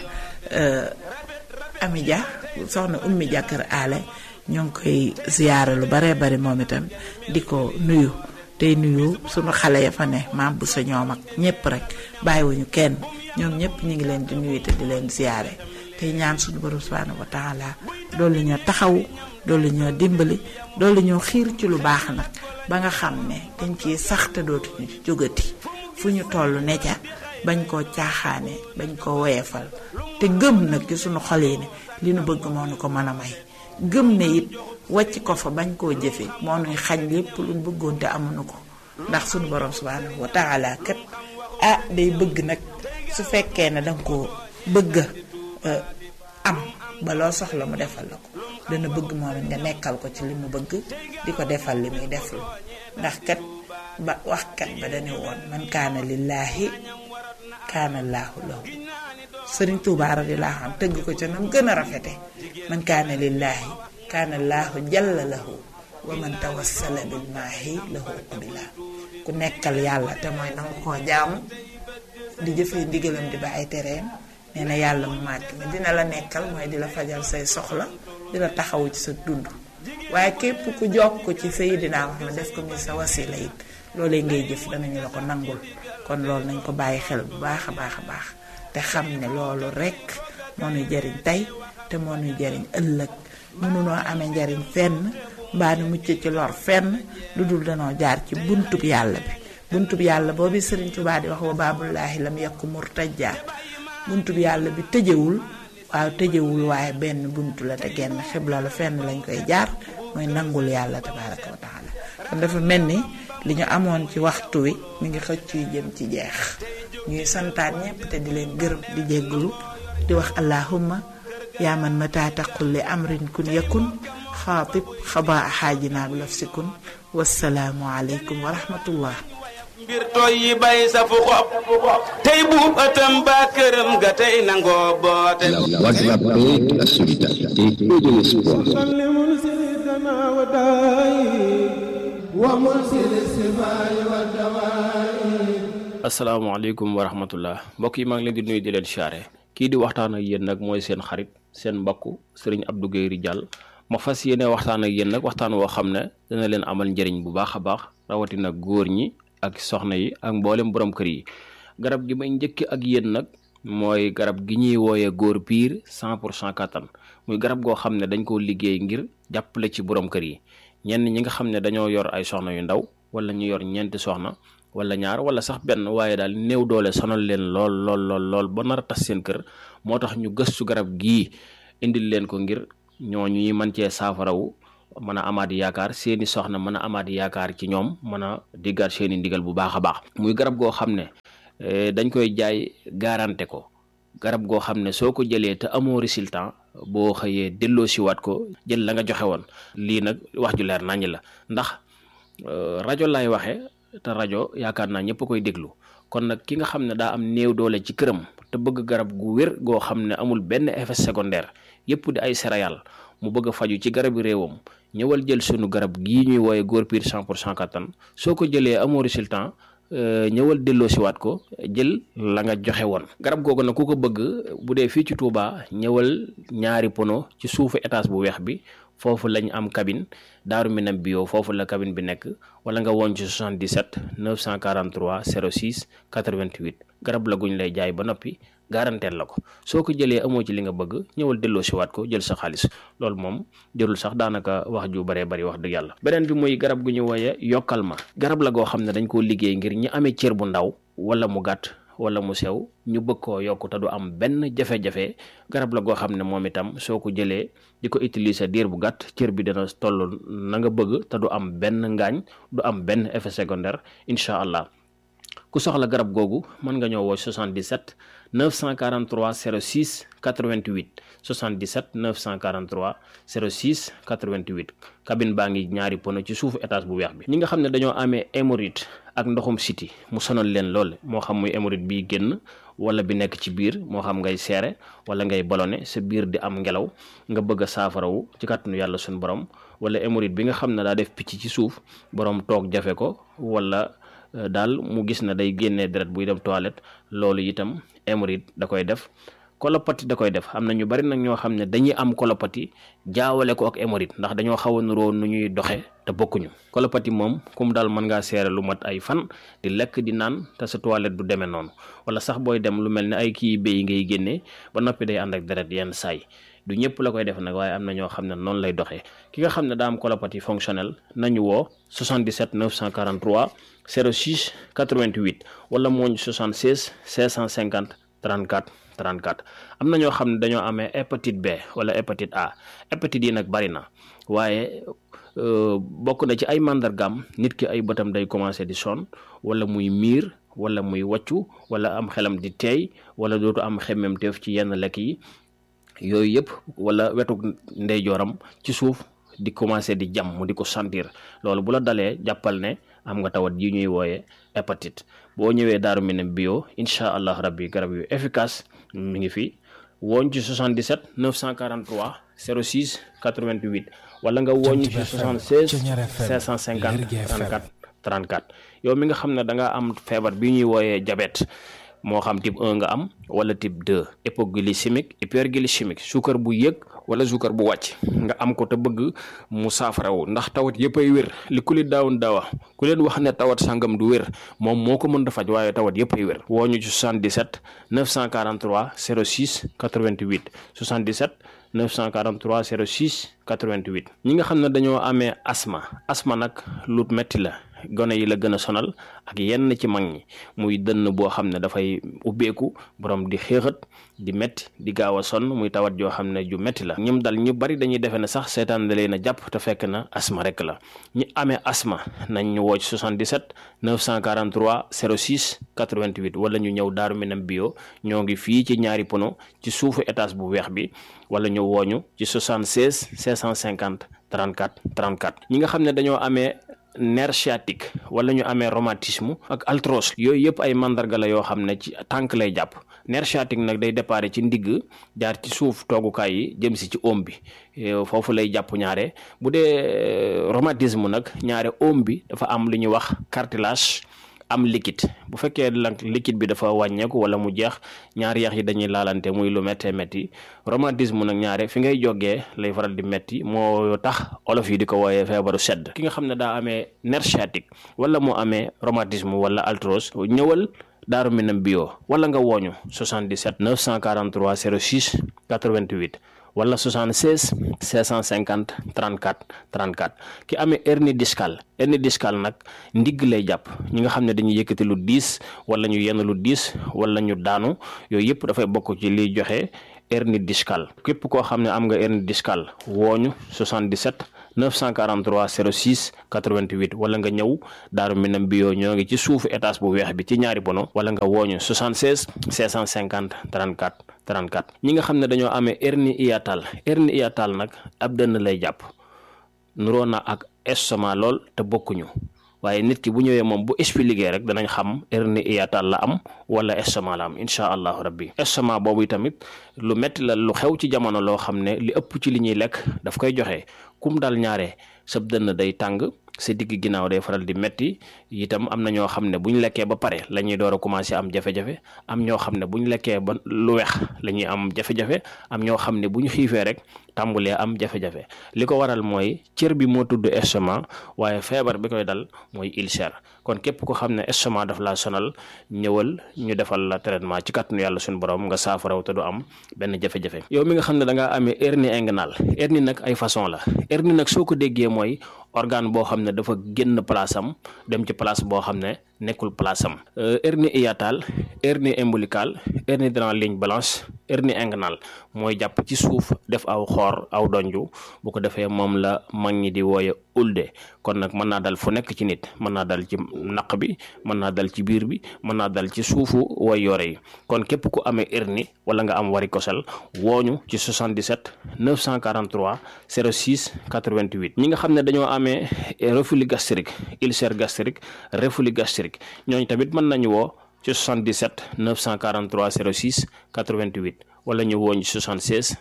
Ami Dia soxna ummi Dia kër aale ñoo ngi koy ziyaare lu baree bari moom itam di ko nuyu tey nuyu sunu xale ya fa ne maam bu sa ñoom ak ñëpp rek bàyyiwuñu kenn ñoom ñëpp ñu ngi leen di nuyu te di leen ziyaare tey ñaan sunu borom subhanahu wa taala doolu ñoo taxawu doolu ñoo dimbali doolu ñoo xiir ci lu baax nag ba nga xam ne dañ ciy sax te dootuñu ci jógati fu ñu toll ne ca bañ koo caaxaane bañ koo woyefal te gëm nag ci sunu xol yi ne li nu bëgg moo nu ko mën a may gëm ne it wàcc ko fa bañ koo jëfe moo nuy xañ lépp luñ bëggoon te amuñu ko ndax sunu borom subhanahu wa taala kat ah day bëgg nag su fekkee ne danga ko bëgg am ba loo soxla mu defal la ko dana bëgg moom it nga nekkal ko ci li mu bëgg di ko defal li muy deflu ndax kat ba waxkat ba dañu woon man kaana lillaahi kaana laahu lahu sëriñ Tuubaa radiyallaahu anhu tëgg ko ca nam gën a rafete man kaana lillaahi kaana laahu jalla lahu wa man tawassala bil maahi lahu uqbila ku nekkal yàlla te mooy nanga koo jaamu di jëfee ndigalam di ba ay tereem nee na yàlla mu màgg mi dina la nekkal mooy di la fajal say soxla di la taxawu ci sa dund waaye képp ku jokk ci Seydina Muhammad def ko muy sa wasila it loolee ngay jëf danañu la ko nangul kon loolu nañ ko bàyyi xel bu baax a baax a baax te xam ne loolu rekk moo nuy jariñ tey te moo nuy jariñ ëllëg mënunoo amee njariñ fenn mbaa nu mucc ci lor fenn lu dul danoo jaar ci buntub yàlla bi buntub yàlla boobu Sëriñ Tuubaa di wax wa baabullaahi lam yakku murtajaa buntub yàlla bi tëjewul waaw tëjewul waaye benn buntu la te genn xibla la fenn lañ koy jaar mooy nangul yàlla tabaaraka wa taala kon dafa mel ni li ñu amoon ci waxtu wi mi ngi xëcc yu jëm ci jeex ñuy santaan ñépp te di leen gërëm di jégglu di wax allahumma yaa man mata taqul li amrin kun yakun xaatib xabaa xaajinaa bi laf sikun wasalaamu aleykum wa rahmatullah mbir toy yi bay sa fu xob tey buub ëttam ba këram ga tey nangoo boote La voix de la paix, de la solidarité et de l'espoir. asalaamaaleykum wa rahmatullah mbokk yi maa ngi leen di nuyu di leen siyaare kii di waxtaan ak yéen nag mooy seen xarit seen mbokku sëriñ Abdou Guèye Ridial ma fas yéene waxtaan ak yéen nag waxtaan woo xam ne dana leen amal njëriñ bu baax a baax rawatina góor ñi ak soxna yi ak mboolem borom kër yi garab gi may njëkk ak yéen nag mooy garab gi ñuy wooyee góor piir 100 pour cent kattan muy garab goo xam ne dañ koo liggéey ngir jàppale ci borom kër yi ñenn ñi nga xam ne dañoo yor ay soxna yu ndaw wala ñu yor ñeenti soxna wala ñaar wala sax benn waaye daal néew doole sonal leen lool lool lool lool ba nar a tas seen kër moo tax ñu gëstu garab gii indil leen ko ngir ñooñu ñuy mën cee saafarawu mën a amaat yaakaar seeni soxna mën a amaat yaakaar ci ñoom mën a diggaat seeni ndigal bu baax a baax muy garab goo xam ne dañ koy jaay garanté ko garab goo xam ne soo ko jëlee te amoo résultat boo xëyee delloo siwaat ko jël la nga joxe woon lii nag wax ju leer naññ la ndax rajo laay waxe te rajo yaakaar naa ñëpp koy déglu kon nag ki nga xam ne daa am néew doole ci këram te bëgg garab gu wér goo xam ne amul benn effet secondaire yëpp di ay céréales mu bëgg a faju ci garabi réewam ñëwal jël sunu garab gii ñuy wooye góor piir 100 pour cent kattan soo ko jëlee amoo résultat ñëwal delloo siwaat ko jël la nga joxe woon garab googu nag ku ko bëgg bu dee fii ci Touba ñëwal ñaari pono ci suufu étage bu weex bi foofu lañ am cabine daaru minam bio foofu la cabine bi nekk wala nga woon ci 77 943 06 88 garab la guñ lay jaay ba noppi garanteel la ko soo ko jëlee amoo ci li nga bëgg ñëwal delloo siwaat ko jël sa xaalis loolu moom jërul sax daanaka wax ju baree bari wax dëgg yàlla beneen bi muy garab gu ñu woye yokkal ma garab la goo xam ne dañ koo liggéey ngir ñi amee cër bu ndaw wala mu gàtt wala mu sew ñu bëgg koo yokk te du am benn jafe-jafe garab la goo xam ne moom itam soo ko jëlee di ko utiliser diir bu gàtt cër bi dina toll na nga bëgg te du am benn ngaañ du am benn effet secondaire incha allah ku soxla garab googu mën nga ñëw woo 77 943 06 88 77 943 06 88 cabine baa ngi ñaari pono ci suufu étage bu weex bi ñi nga xam ne dañoo amee hémorroïde ak ndoxum siti mu sonal leen lool moo xam muy hémorroïde biy génn wala bi nekk ci biir moo xam ngay seere wala ngay ballonné sa biir di am ngelaw nga bëgg a saafarawu ci kàttanu yàlla suñu borom wala hémorroïde bi nga xam ne daa def picc ci suuf borom toog jafe ko wala daal mu gis na day génnee deret buy dem toilette loolu itam hémorroïde da koy def kolopati da koy def am na ñu bari nag ñoo xam ne dañuy am kolopati jaawale ko ak hémorroïde ndax dañoo xaw a nuroo nu ñuy doxe te bokkuñu kolopati moom kum daal mën ngaa seere lu mat ay fan di lekk di naan te sa toilette du demee noonu wala sax booy dem lu mel ne ay kii béy ngay génnee ba noppi day ànd ak deret yenn saay du ñëpp la koy def nag waaye am na ñoo xam ne noonu lay doxee ki nga xam ne daa am colopathie fonctionnelle nañu woo 77 943 06 88 wala mooñ 76 650 34 34 am na ñoo xam ne dañoo amee hépatite B wala hépatite A hépatite yi nag bari na waaye bokk na ci ay màndargaam nit ki ay bëtam day commencé di sonn wala muy miir wala muy wàccu wala am xelam di teey wala dootu am xemmemteef ci yenn lekk yi yooyu yëpp wala wetu ndeyjooram ci suuf di commencé di jam mu di ko sentir loolu bu la dalee jàppal ne am nga tawat yi ñuy wooye hépatite boo ñëwee daaru minam bio incha allah rabbi garab yu efficace mi ngi fi wooñ ci 77 943 06 88 wala nga wooñ ci 76 550 34 34 yow mi nga xam ne da nga am feebar bi ñuy wooyee diabète moo xam type 1 nga am wala type 2 hypoglycémique hyperglycémique suukar bu yëg wala suukar bu wàcc nga am ko te bëgg mu saafarawu ndax tawat yëpp ay wér li ku li daawun daawa ku leen wax ne tawat sangam du wér moom moo ko mën a faj waaye tawat yëpp ay wér woo ñu ci 77 943 06 88 77 943 06 88 ñi nga xam ne dañoo amee asma asma nag lu metti la gone yi la gën a sonal ak yenn ci mag ñi muy dënn boo xam ne dafay ubbeeku borom di xéexat di metti di gaaw a sonn muy tawat joo xam ne ju metti la ñum dal ñu bari dañuy defe ne sax seetaan da leen a jàpp te fekk na asma rek la ñi amee asma nañ ñu woo ci 77 943 06 88 wala ñu ñëw daaru minam bio ñoo ngi fii ci ñaari pono ci suufu étage bu weex bi wala ñu wooñu ci 76 650 34 34 ñi nga xam ne dañoo amee nerf sciatique wala ñu amee rhumatisme ak arthrose yooyu yëpp ay mandarga la yoo xam ne ci tànk lay jàpp nerf sciatique nag day déparé ci ndigg jaar ci suuf toogukaay yi jëm si ci oom bi foofu lay jàpp ñaare bu dee rhumatisme nag ñaare oom bi dafa am lu ñuy wax cartilage am liquide bu fekkee nag liquide bi dafa wàññeeku wala mu jeex ñaari yax yi dañuy laalante muy lu méttee métti rhumatisme nag ñaare fi ngay jógee lay faral di métti moo tax olof yi di ko wooyee feebaru sedd ki nga xam ne daa amee nerf sciatique wala mu amee rhumatisme wala arthrose ñëwal daaru minam bio wala nga wooñu 77 943 06 88 wala 76 650 34 34 ki amee hernie discale hernie discale nag ndigg lay jàpp ñi nga xam ne dañuy yëkkati lu diis wala ñu yenn lu diis wala ñu daanu yooyu yëpp dafay bokk ci liy joxe hernie discale képp koo xam ne am nga hernie discale wooñu 77 943 06 88 wala nga ñëw Daaru Minam bio ñoo ngi ci suufu étage bu weex bi ci ñaari bono wala nga wooñu 76 650 34 34 ñi nga xam ne dañoo amee hernie hiatale hernie hiatale nag ab dënn lay jàpp nuroo na ak estomac lool te bokkuñu waaye nit ki bu ñëwee moom bu expliqué rek danañ xam hernie hiatale la am wala estomac la am incha allahu rabbi estomac boobu tamit lu metti la lu xew ci jamono loo xam ne li ëpp ci li ñuy lekk daf koy joxe kum dal ñaare sab dënn day tàng sa digg ginnaaw day faral di metti itam am na ñoo xam ne bu ñu lekkee ba pare la ñuy door a commencé am jafe-jafe am ñoo xam ne bu ñu lekkee ba lu weex la ñuy am jafe-jafe am ñoo xam ne bu ñu xiifee rek tàmbulee am jafe-jafe li ko waral mooy cër bi moo tudd estomac waaye feebar bi koy dal mooy ulcère kon képp ko xam ne estomac daf laa sonal ñëwal ñu defal la traitement ci kàttanu yàlla suñu borom nga saafaraw te du am benn jafe-jafe yow mi nga xam ne da ngaa amee hernie inguinale hernie nag ay façon la hernie nag soo ko déggee mooy organe boo xam ne dafa génn place am dem ci place boo xam ne nekkul place am hernie hiatale hernie ombilicale hernie dans la ligne blanche hernie inguinale mooy jàpp ci suuf def aw xoor aw donju bu ko defee moom la mag ñi di wooye ulde kon nag mën naa dal fu nekk ci nit mën naa dal ci naq bi mën naa dal ci biir bi mën naa dal ci suufu way yore yi kon képp ku amee hernie wala nga am varicocèle wooñu ci 77 943 06 88 ñi nga xam ne dañoo amee reflux gastrique ulcère gastrique reflux gastrique ñooñu tamit mën nañu woo ci 77 943 06 88 wala ñu wooñ 76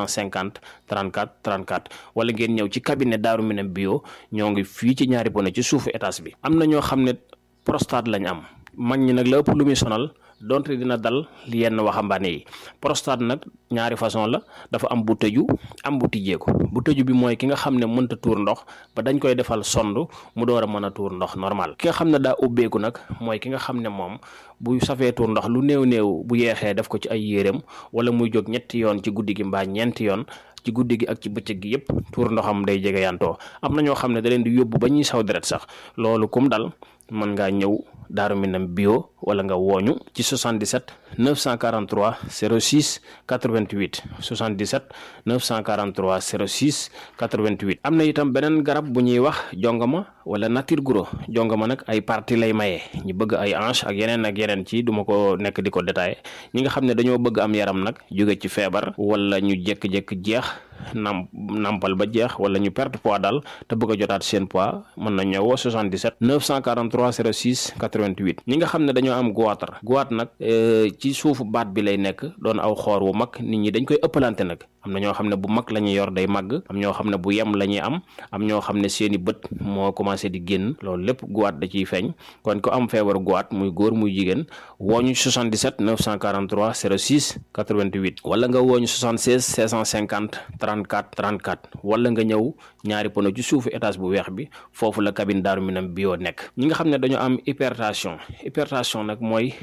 550 34 34 wala ngeen ñëw ci cabinet Daaru Minam bio ñoo ngi fii ci ñaari bone ci suufu étage bi am na ñoo xam ne prostate lañ am mag ñi nag la ëpp lu muy sonal donte dina dal yenn waxambaane yi prostate nag ñaari façon la dafa am bu tëju am bu tijjeeku bu tëju bi mooy ki nga xam ne mënta tuur ndox ba dañ koy defal sond mu door a mën a tuur ndox normal ki nga xam ne daa ubbeeku nag mooy ki nga xam ne moom bu safee tuur ndox lu néew néew bu yeexee def ko ci ay yéreem wala muy jóg ñetti yoon ci guddi gi mbaa ñeenti yoon ci guddi gi ak ci bëccëg gi yépp tuur ndoxam day jege yantoo am na ñoo xam ne da leen di yóbbu ba ñuy saw deret sax loolu kum dal mën ngaa ñëw Daaru Minam bio wala nga wooñu ci 77 943 06 88 77 943 06 88 am na itam beneen garab bu ñuy wax jongama wala nature guro jongama nag ay partie lay maye ñu bëgg ay hanche ak yeneen ak yeneen ci duma ko nekk di ko détaillé ñi nga xam ne dañoo bëgg am yaram nag jóge ci feebar wala ñu jékki-jékki jeex nam nampal ba jeex wala ñu perte poids daal te bëgg a jotaat seen poids mën na ñëwoo 77 943 06 88 ñi nga xam ne dañoo am goitre goitre nag ci suufu baat bi lay nekk doon aw xoor wu mag nit ñi dañ koy ëppalante nag am na ñoo xam ne bu mag la ñuy yor day màgg am ñoo xam ne bu yem la ñuy am am ñoo xam ne seeni bët moo commencé di génn loolu lépp goitre da ciy feeñ kon ko am feebar goitre muy góor muy jigéen wooñu 77 943 06 88 wala nga wooñu 76 650 34 34 wala nga ñëw ñaari pono ci suufu étage bu weex bi foofu la cabine Daaru Minam bio nekk ñi nga xam ne dañoo am hypertension hypertension nag mooy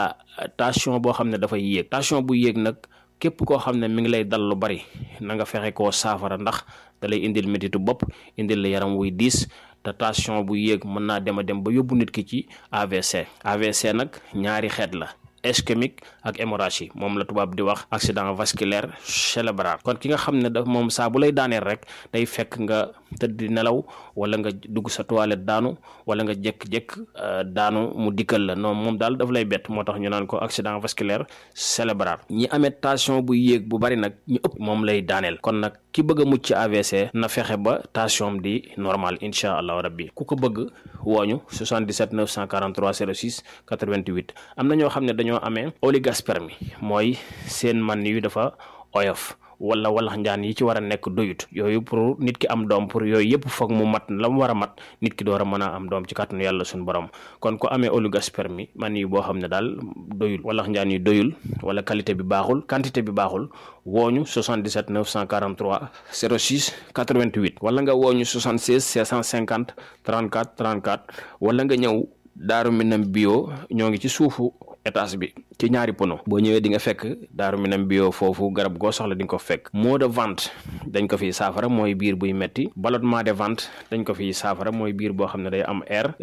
tension boo xam ne dafay yéeg tension bu yéeg nag képp koo xam ne mi ngi lay dal lu bari na nga fexe koo saafara ndax da lay indil métitu bopp indil la yaram wuy diis te tension bu yéeg mën naa dem a dem ba yóbbu nit ki ci AVC AVC nag ñaari xeet la ischémique ak hémorragie moom la tubaab di wax accident vasculaire cérébral kon ki nga xam ne da moom saa bu lay daaneel rek day fekk nga tëdd di nelaw wala nga dugg sa toilette daanu wala nga jékk-jékk daanu mu dikkal la non moom daal daf lay bett moo tax ñu naan ko accident vasculaire cérébral ñi amee tension bu yéeg bu bari nag ñu ëpp moom lay daaneel kon nag ki bëgg a mucc ci AVC na fexe ba tension di normal incha allahu rabbi ku ko bëgg wooñu 77 943 06 88 am na ñoo xam ne dañoo amee oligospermie mooy seen man yu dafa oyof wala walax njaan yi ci war a nekk doyut yooyu pour nit ki am doom pour yooyu yëpp foog mu mat la mu war a mat nit ki door a mën a am doom ci kàttanu yàlla suñu borom kon ko amee oligospermie man yi boo xam ne daal doyul walax njaan yi doyul wala qualité bi baaxul quantité bi baaxul wooñu 77 943 06 88 wala nga wooñu 76 650 34 34 wala nga ñëw Daaru Minam bio ñoo ngi ci suufu étage bi ci ci ñaari pono boo ñëwee di nga fekk daaru minam bio foofu garab goo soxla di nga ko fekk maux de ventre dañ ko fiy saafara mooy biir buy metti ballonnement de ventre dañ ko fiy saafara mooy biir boo xam ne day am air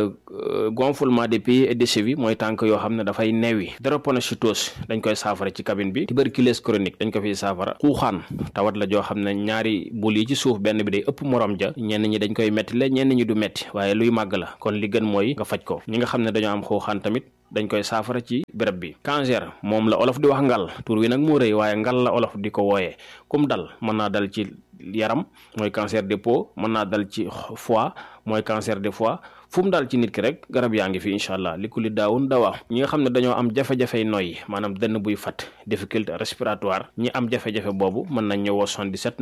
gonflement des pieds et des chevilles mooy tànk yoo xam ne dafay neewi drépanocytose dañ koy saafara ci cabine bi tuberculose chronique dañ ko fiy saafara xuuxaan tawat la joo xam ne ñaari bul yi ci suuf benn bi day ëpp morom ja ñenn ñi dañ koy metti la ñenn ñi du metti waaye luy màgg la kon li gën mooy nga faj ko ñi nga xam ne dañoo am xuuxaan tamit dañ koy saafara ci béréb bi cancer moom la olof di wax ngal tur wi nag moo rëy waaye ngal la olof di ko wooyee kum dal mën naa dal ci yaram mooy cancer de peau mën naa dal ci foie mooy cancer de foie fu mu daal ci nit ki rek garab yaa ngi fi incha allah li ku li daawun dawaa ñi nga xam ne dañoo am jafe-jafey noyyi maanaam dënn buy fat difficulté respiratoire ñi am jafe-jafe boobu mën nañ ñëwoo 77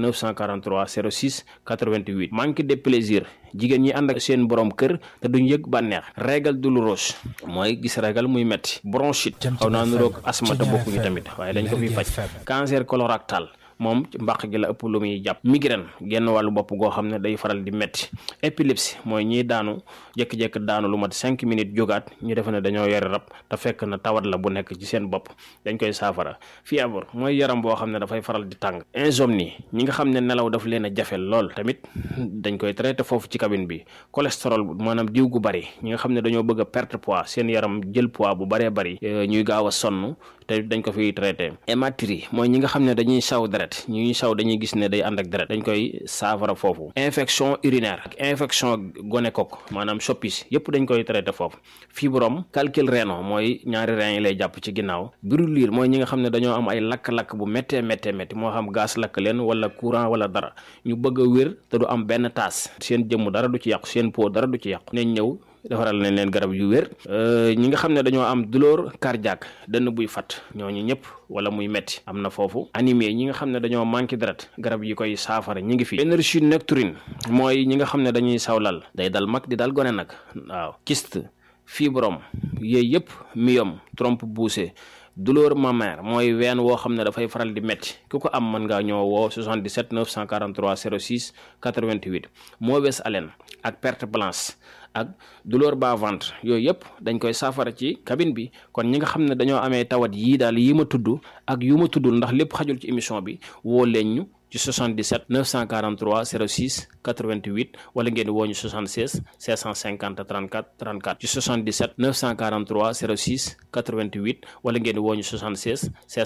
943 06 88 manque de plaisir jigéen ñi ànd ak seen borom kër te duñ yëg bànneex régal douloureuse mooy gis régal muy metti bronchite xaw naa nuroog asma te bokkuñu tamit waaye dañ ko fiy faj cancer colorectal moom ci mbàq gi la ëpp lu muy jàpp migraine genn wàllu bopp goo xam ne day faral di metti épilepsie mooy ñiy daanu jékki-jékki daanu lu mat cinq minutes jógaat ñu defe ne dañoo yore rab te fekk na tawat la bu nekk ci seen bopp dañ koy saafara fièvre mooy yaram boo xam ne dafay faral di tàng insomnie ñi nga xam ne nelaw daf leen a jafe lool tamit dañ koy traité foofu ci cabine bi cholestérol maanaam diw gu bari ñi nga xam ne dañoo bëgg a perte poids seen yaram jël poids bu baree bari ñuy gaaw a sonn te dañ ko fiy traité hématurie mooy ñi nga xam ne dañuy saw deret ñuy saw dañuy gis ne day ànd ak deret dañ koy saafara foofu infection urinaire ak infection gonocoque maanaam soppis yépp dañ koy traité foofu fibrome calcul rénal mooy ñaari rein yi lay jàpp ci ginnaaw brûlure mooy ñi nga xam ne dañoo am ay lakk-lakk bu méttee méttee métti moo xam gaz lakk leen wala courant wala dara ñu bëgg a wér te du am benn taas seen jëmm dara du ci yàqu seen peau dara du ci yàqu nañ ñëw defaral nañ leen garab yu wér ñi nga xam ne dañoo am douleur cardiaque dënn buy fat ñooñu ñëpp wala muy metti am na foofu anémie ñi nga xam ne dañoo manqué deret garab yi koy saafara ñi ngi fi énergie nocturne mooy ñi nga xam ne dañuy sawlal day dal mag di dal gone nag waaw kyste fibrome yooyu yëpp myome trompe poussée douleur mammaire mooy ween woo xam ne dafay faral di métti ku ko am mën ngaa ñoo woo 77 943 06 88 mauvaise haleine ak perte blanche ak douleur bas ventre yooyu yëpp dañ koy saafara ci cabine bi kon ñi nga xam ne dañoo amee tawat yii daal yi ma tudd ak yu ma tuddul ndax lépp xajul ci émission bi woo leen ñu ci 77 943 06 88 wala ngeen woo ñu 76 650 34 34 ci 77 943 06 88 wala ngeen woo ñu 76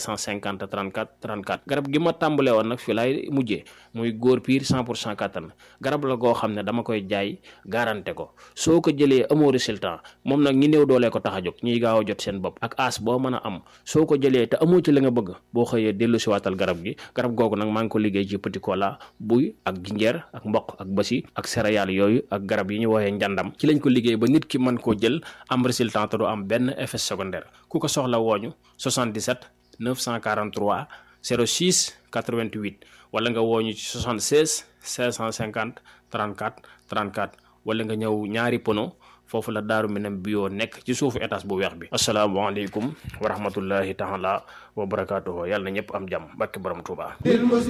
650 34 34 garab gi ma tàmbalee woon nag fii laay mujjee muy góor piir 100 pour cent kattan garab la goo xam ne dama koy jaay garanté ko soo ko jëlee amoo résultat moom nag ñi néew doolee ko tax a jóg ñiy gaaw a jot seen bopp ak as boo mën a am soo ko jëlee te amoo ci la nga bëgg boo xëyee dellu si waatal garab gi garab googu nag maa ngi ko liggéey ci petit cola buy ak jinjeer ak mboq ak basi ak céréales yooyu ak garab yi ñu woowee njàndam ci lañ ko liggéey ba nit ki mën koo jël am résultat te du am benn effet secondaire ku ko soxla wooñu 77 943 06 88 wala nga wooñu ci 76 550 34 34 wala nga ñëw ñaari pono foofu la daaru minam bio nekk ci suufu étage bu weex bi asalaamaaleykum wa rahmatullahi taala wa barakaatuhu yàlla na ñëpp am jàmm barke borom Tuubaa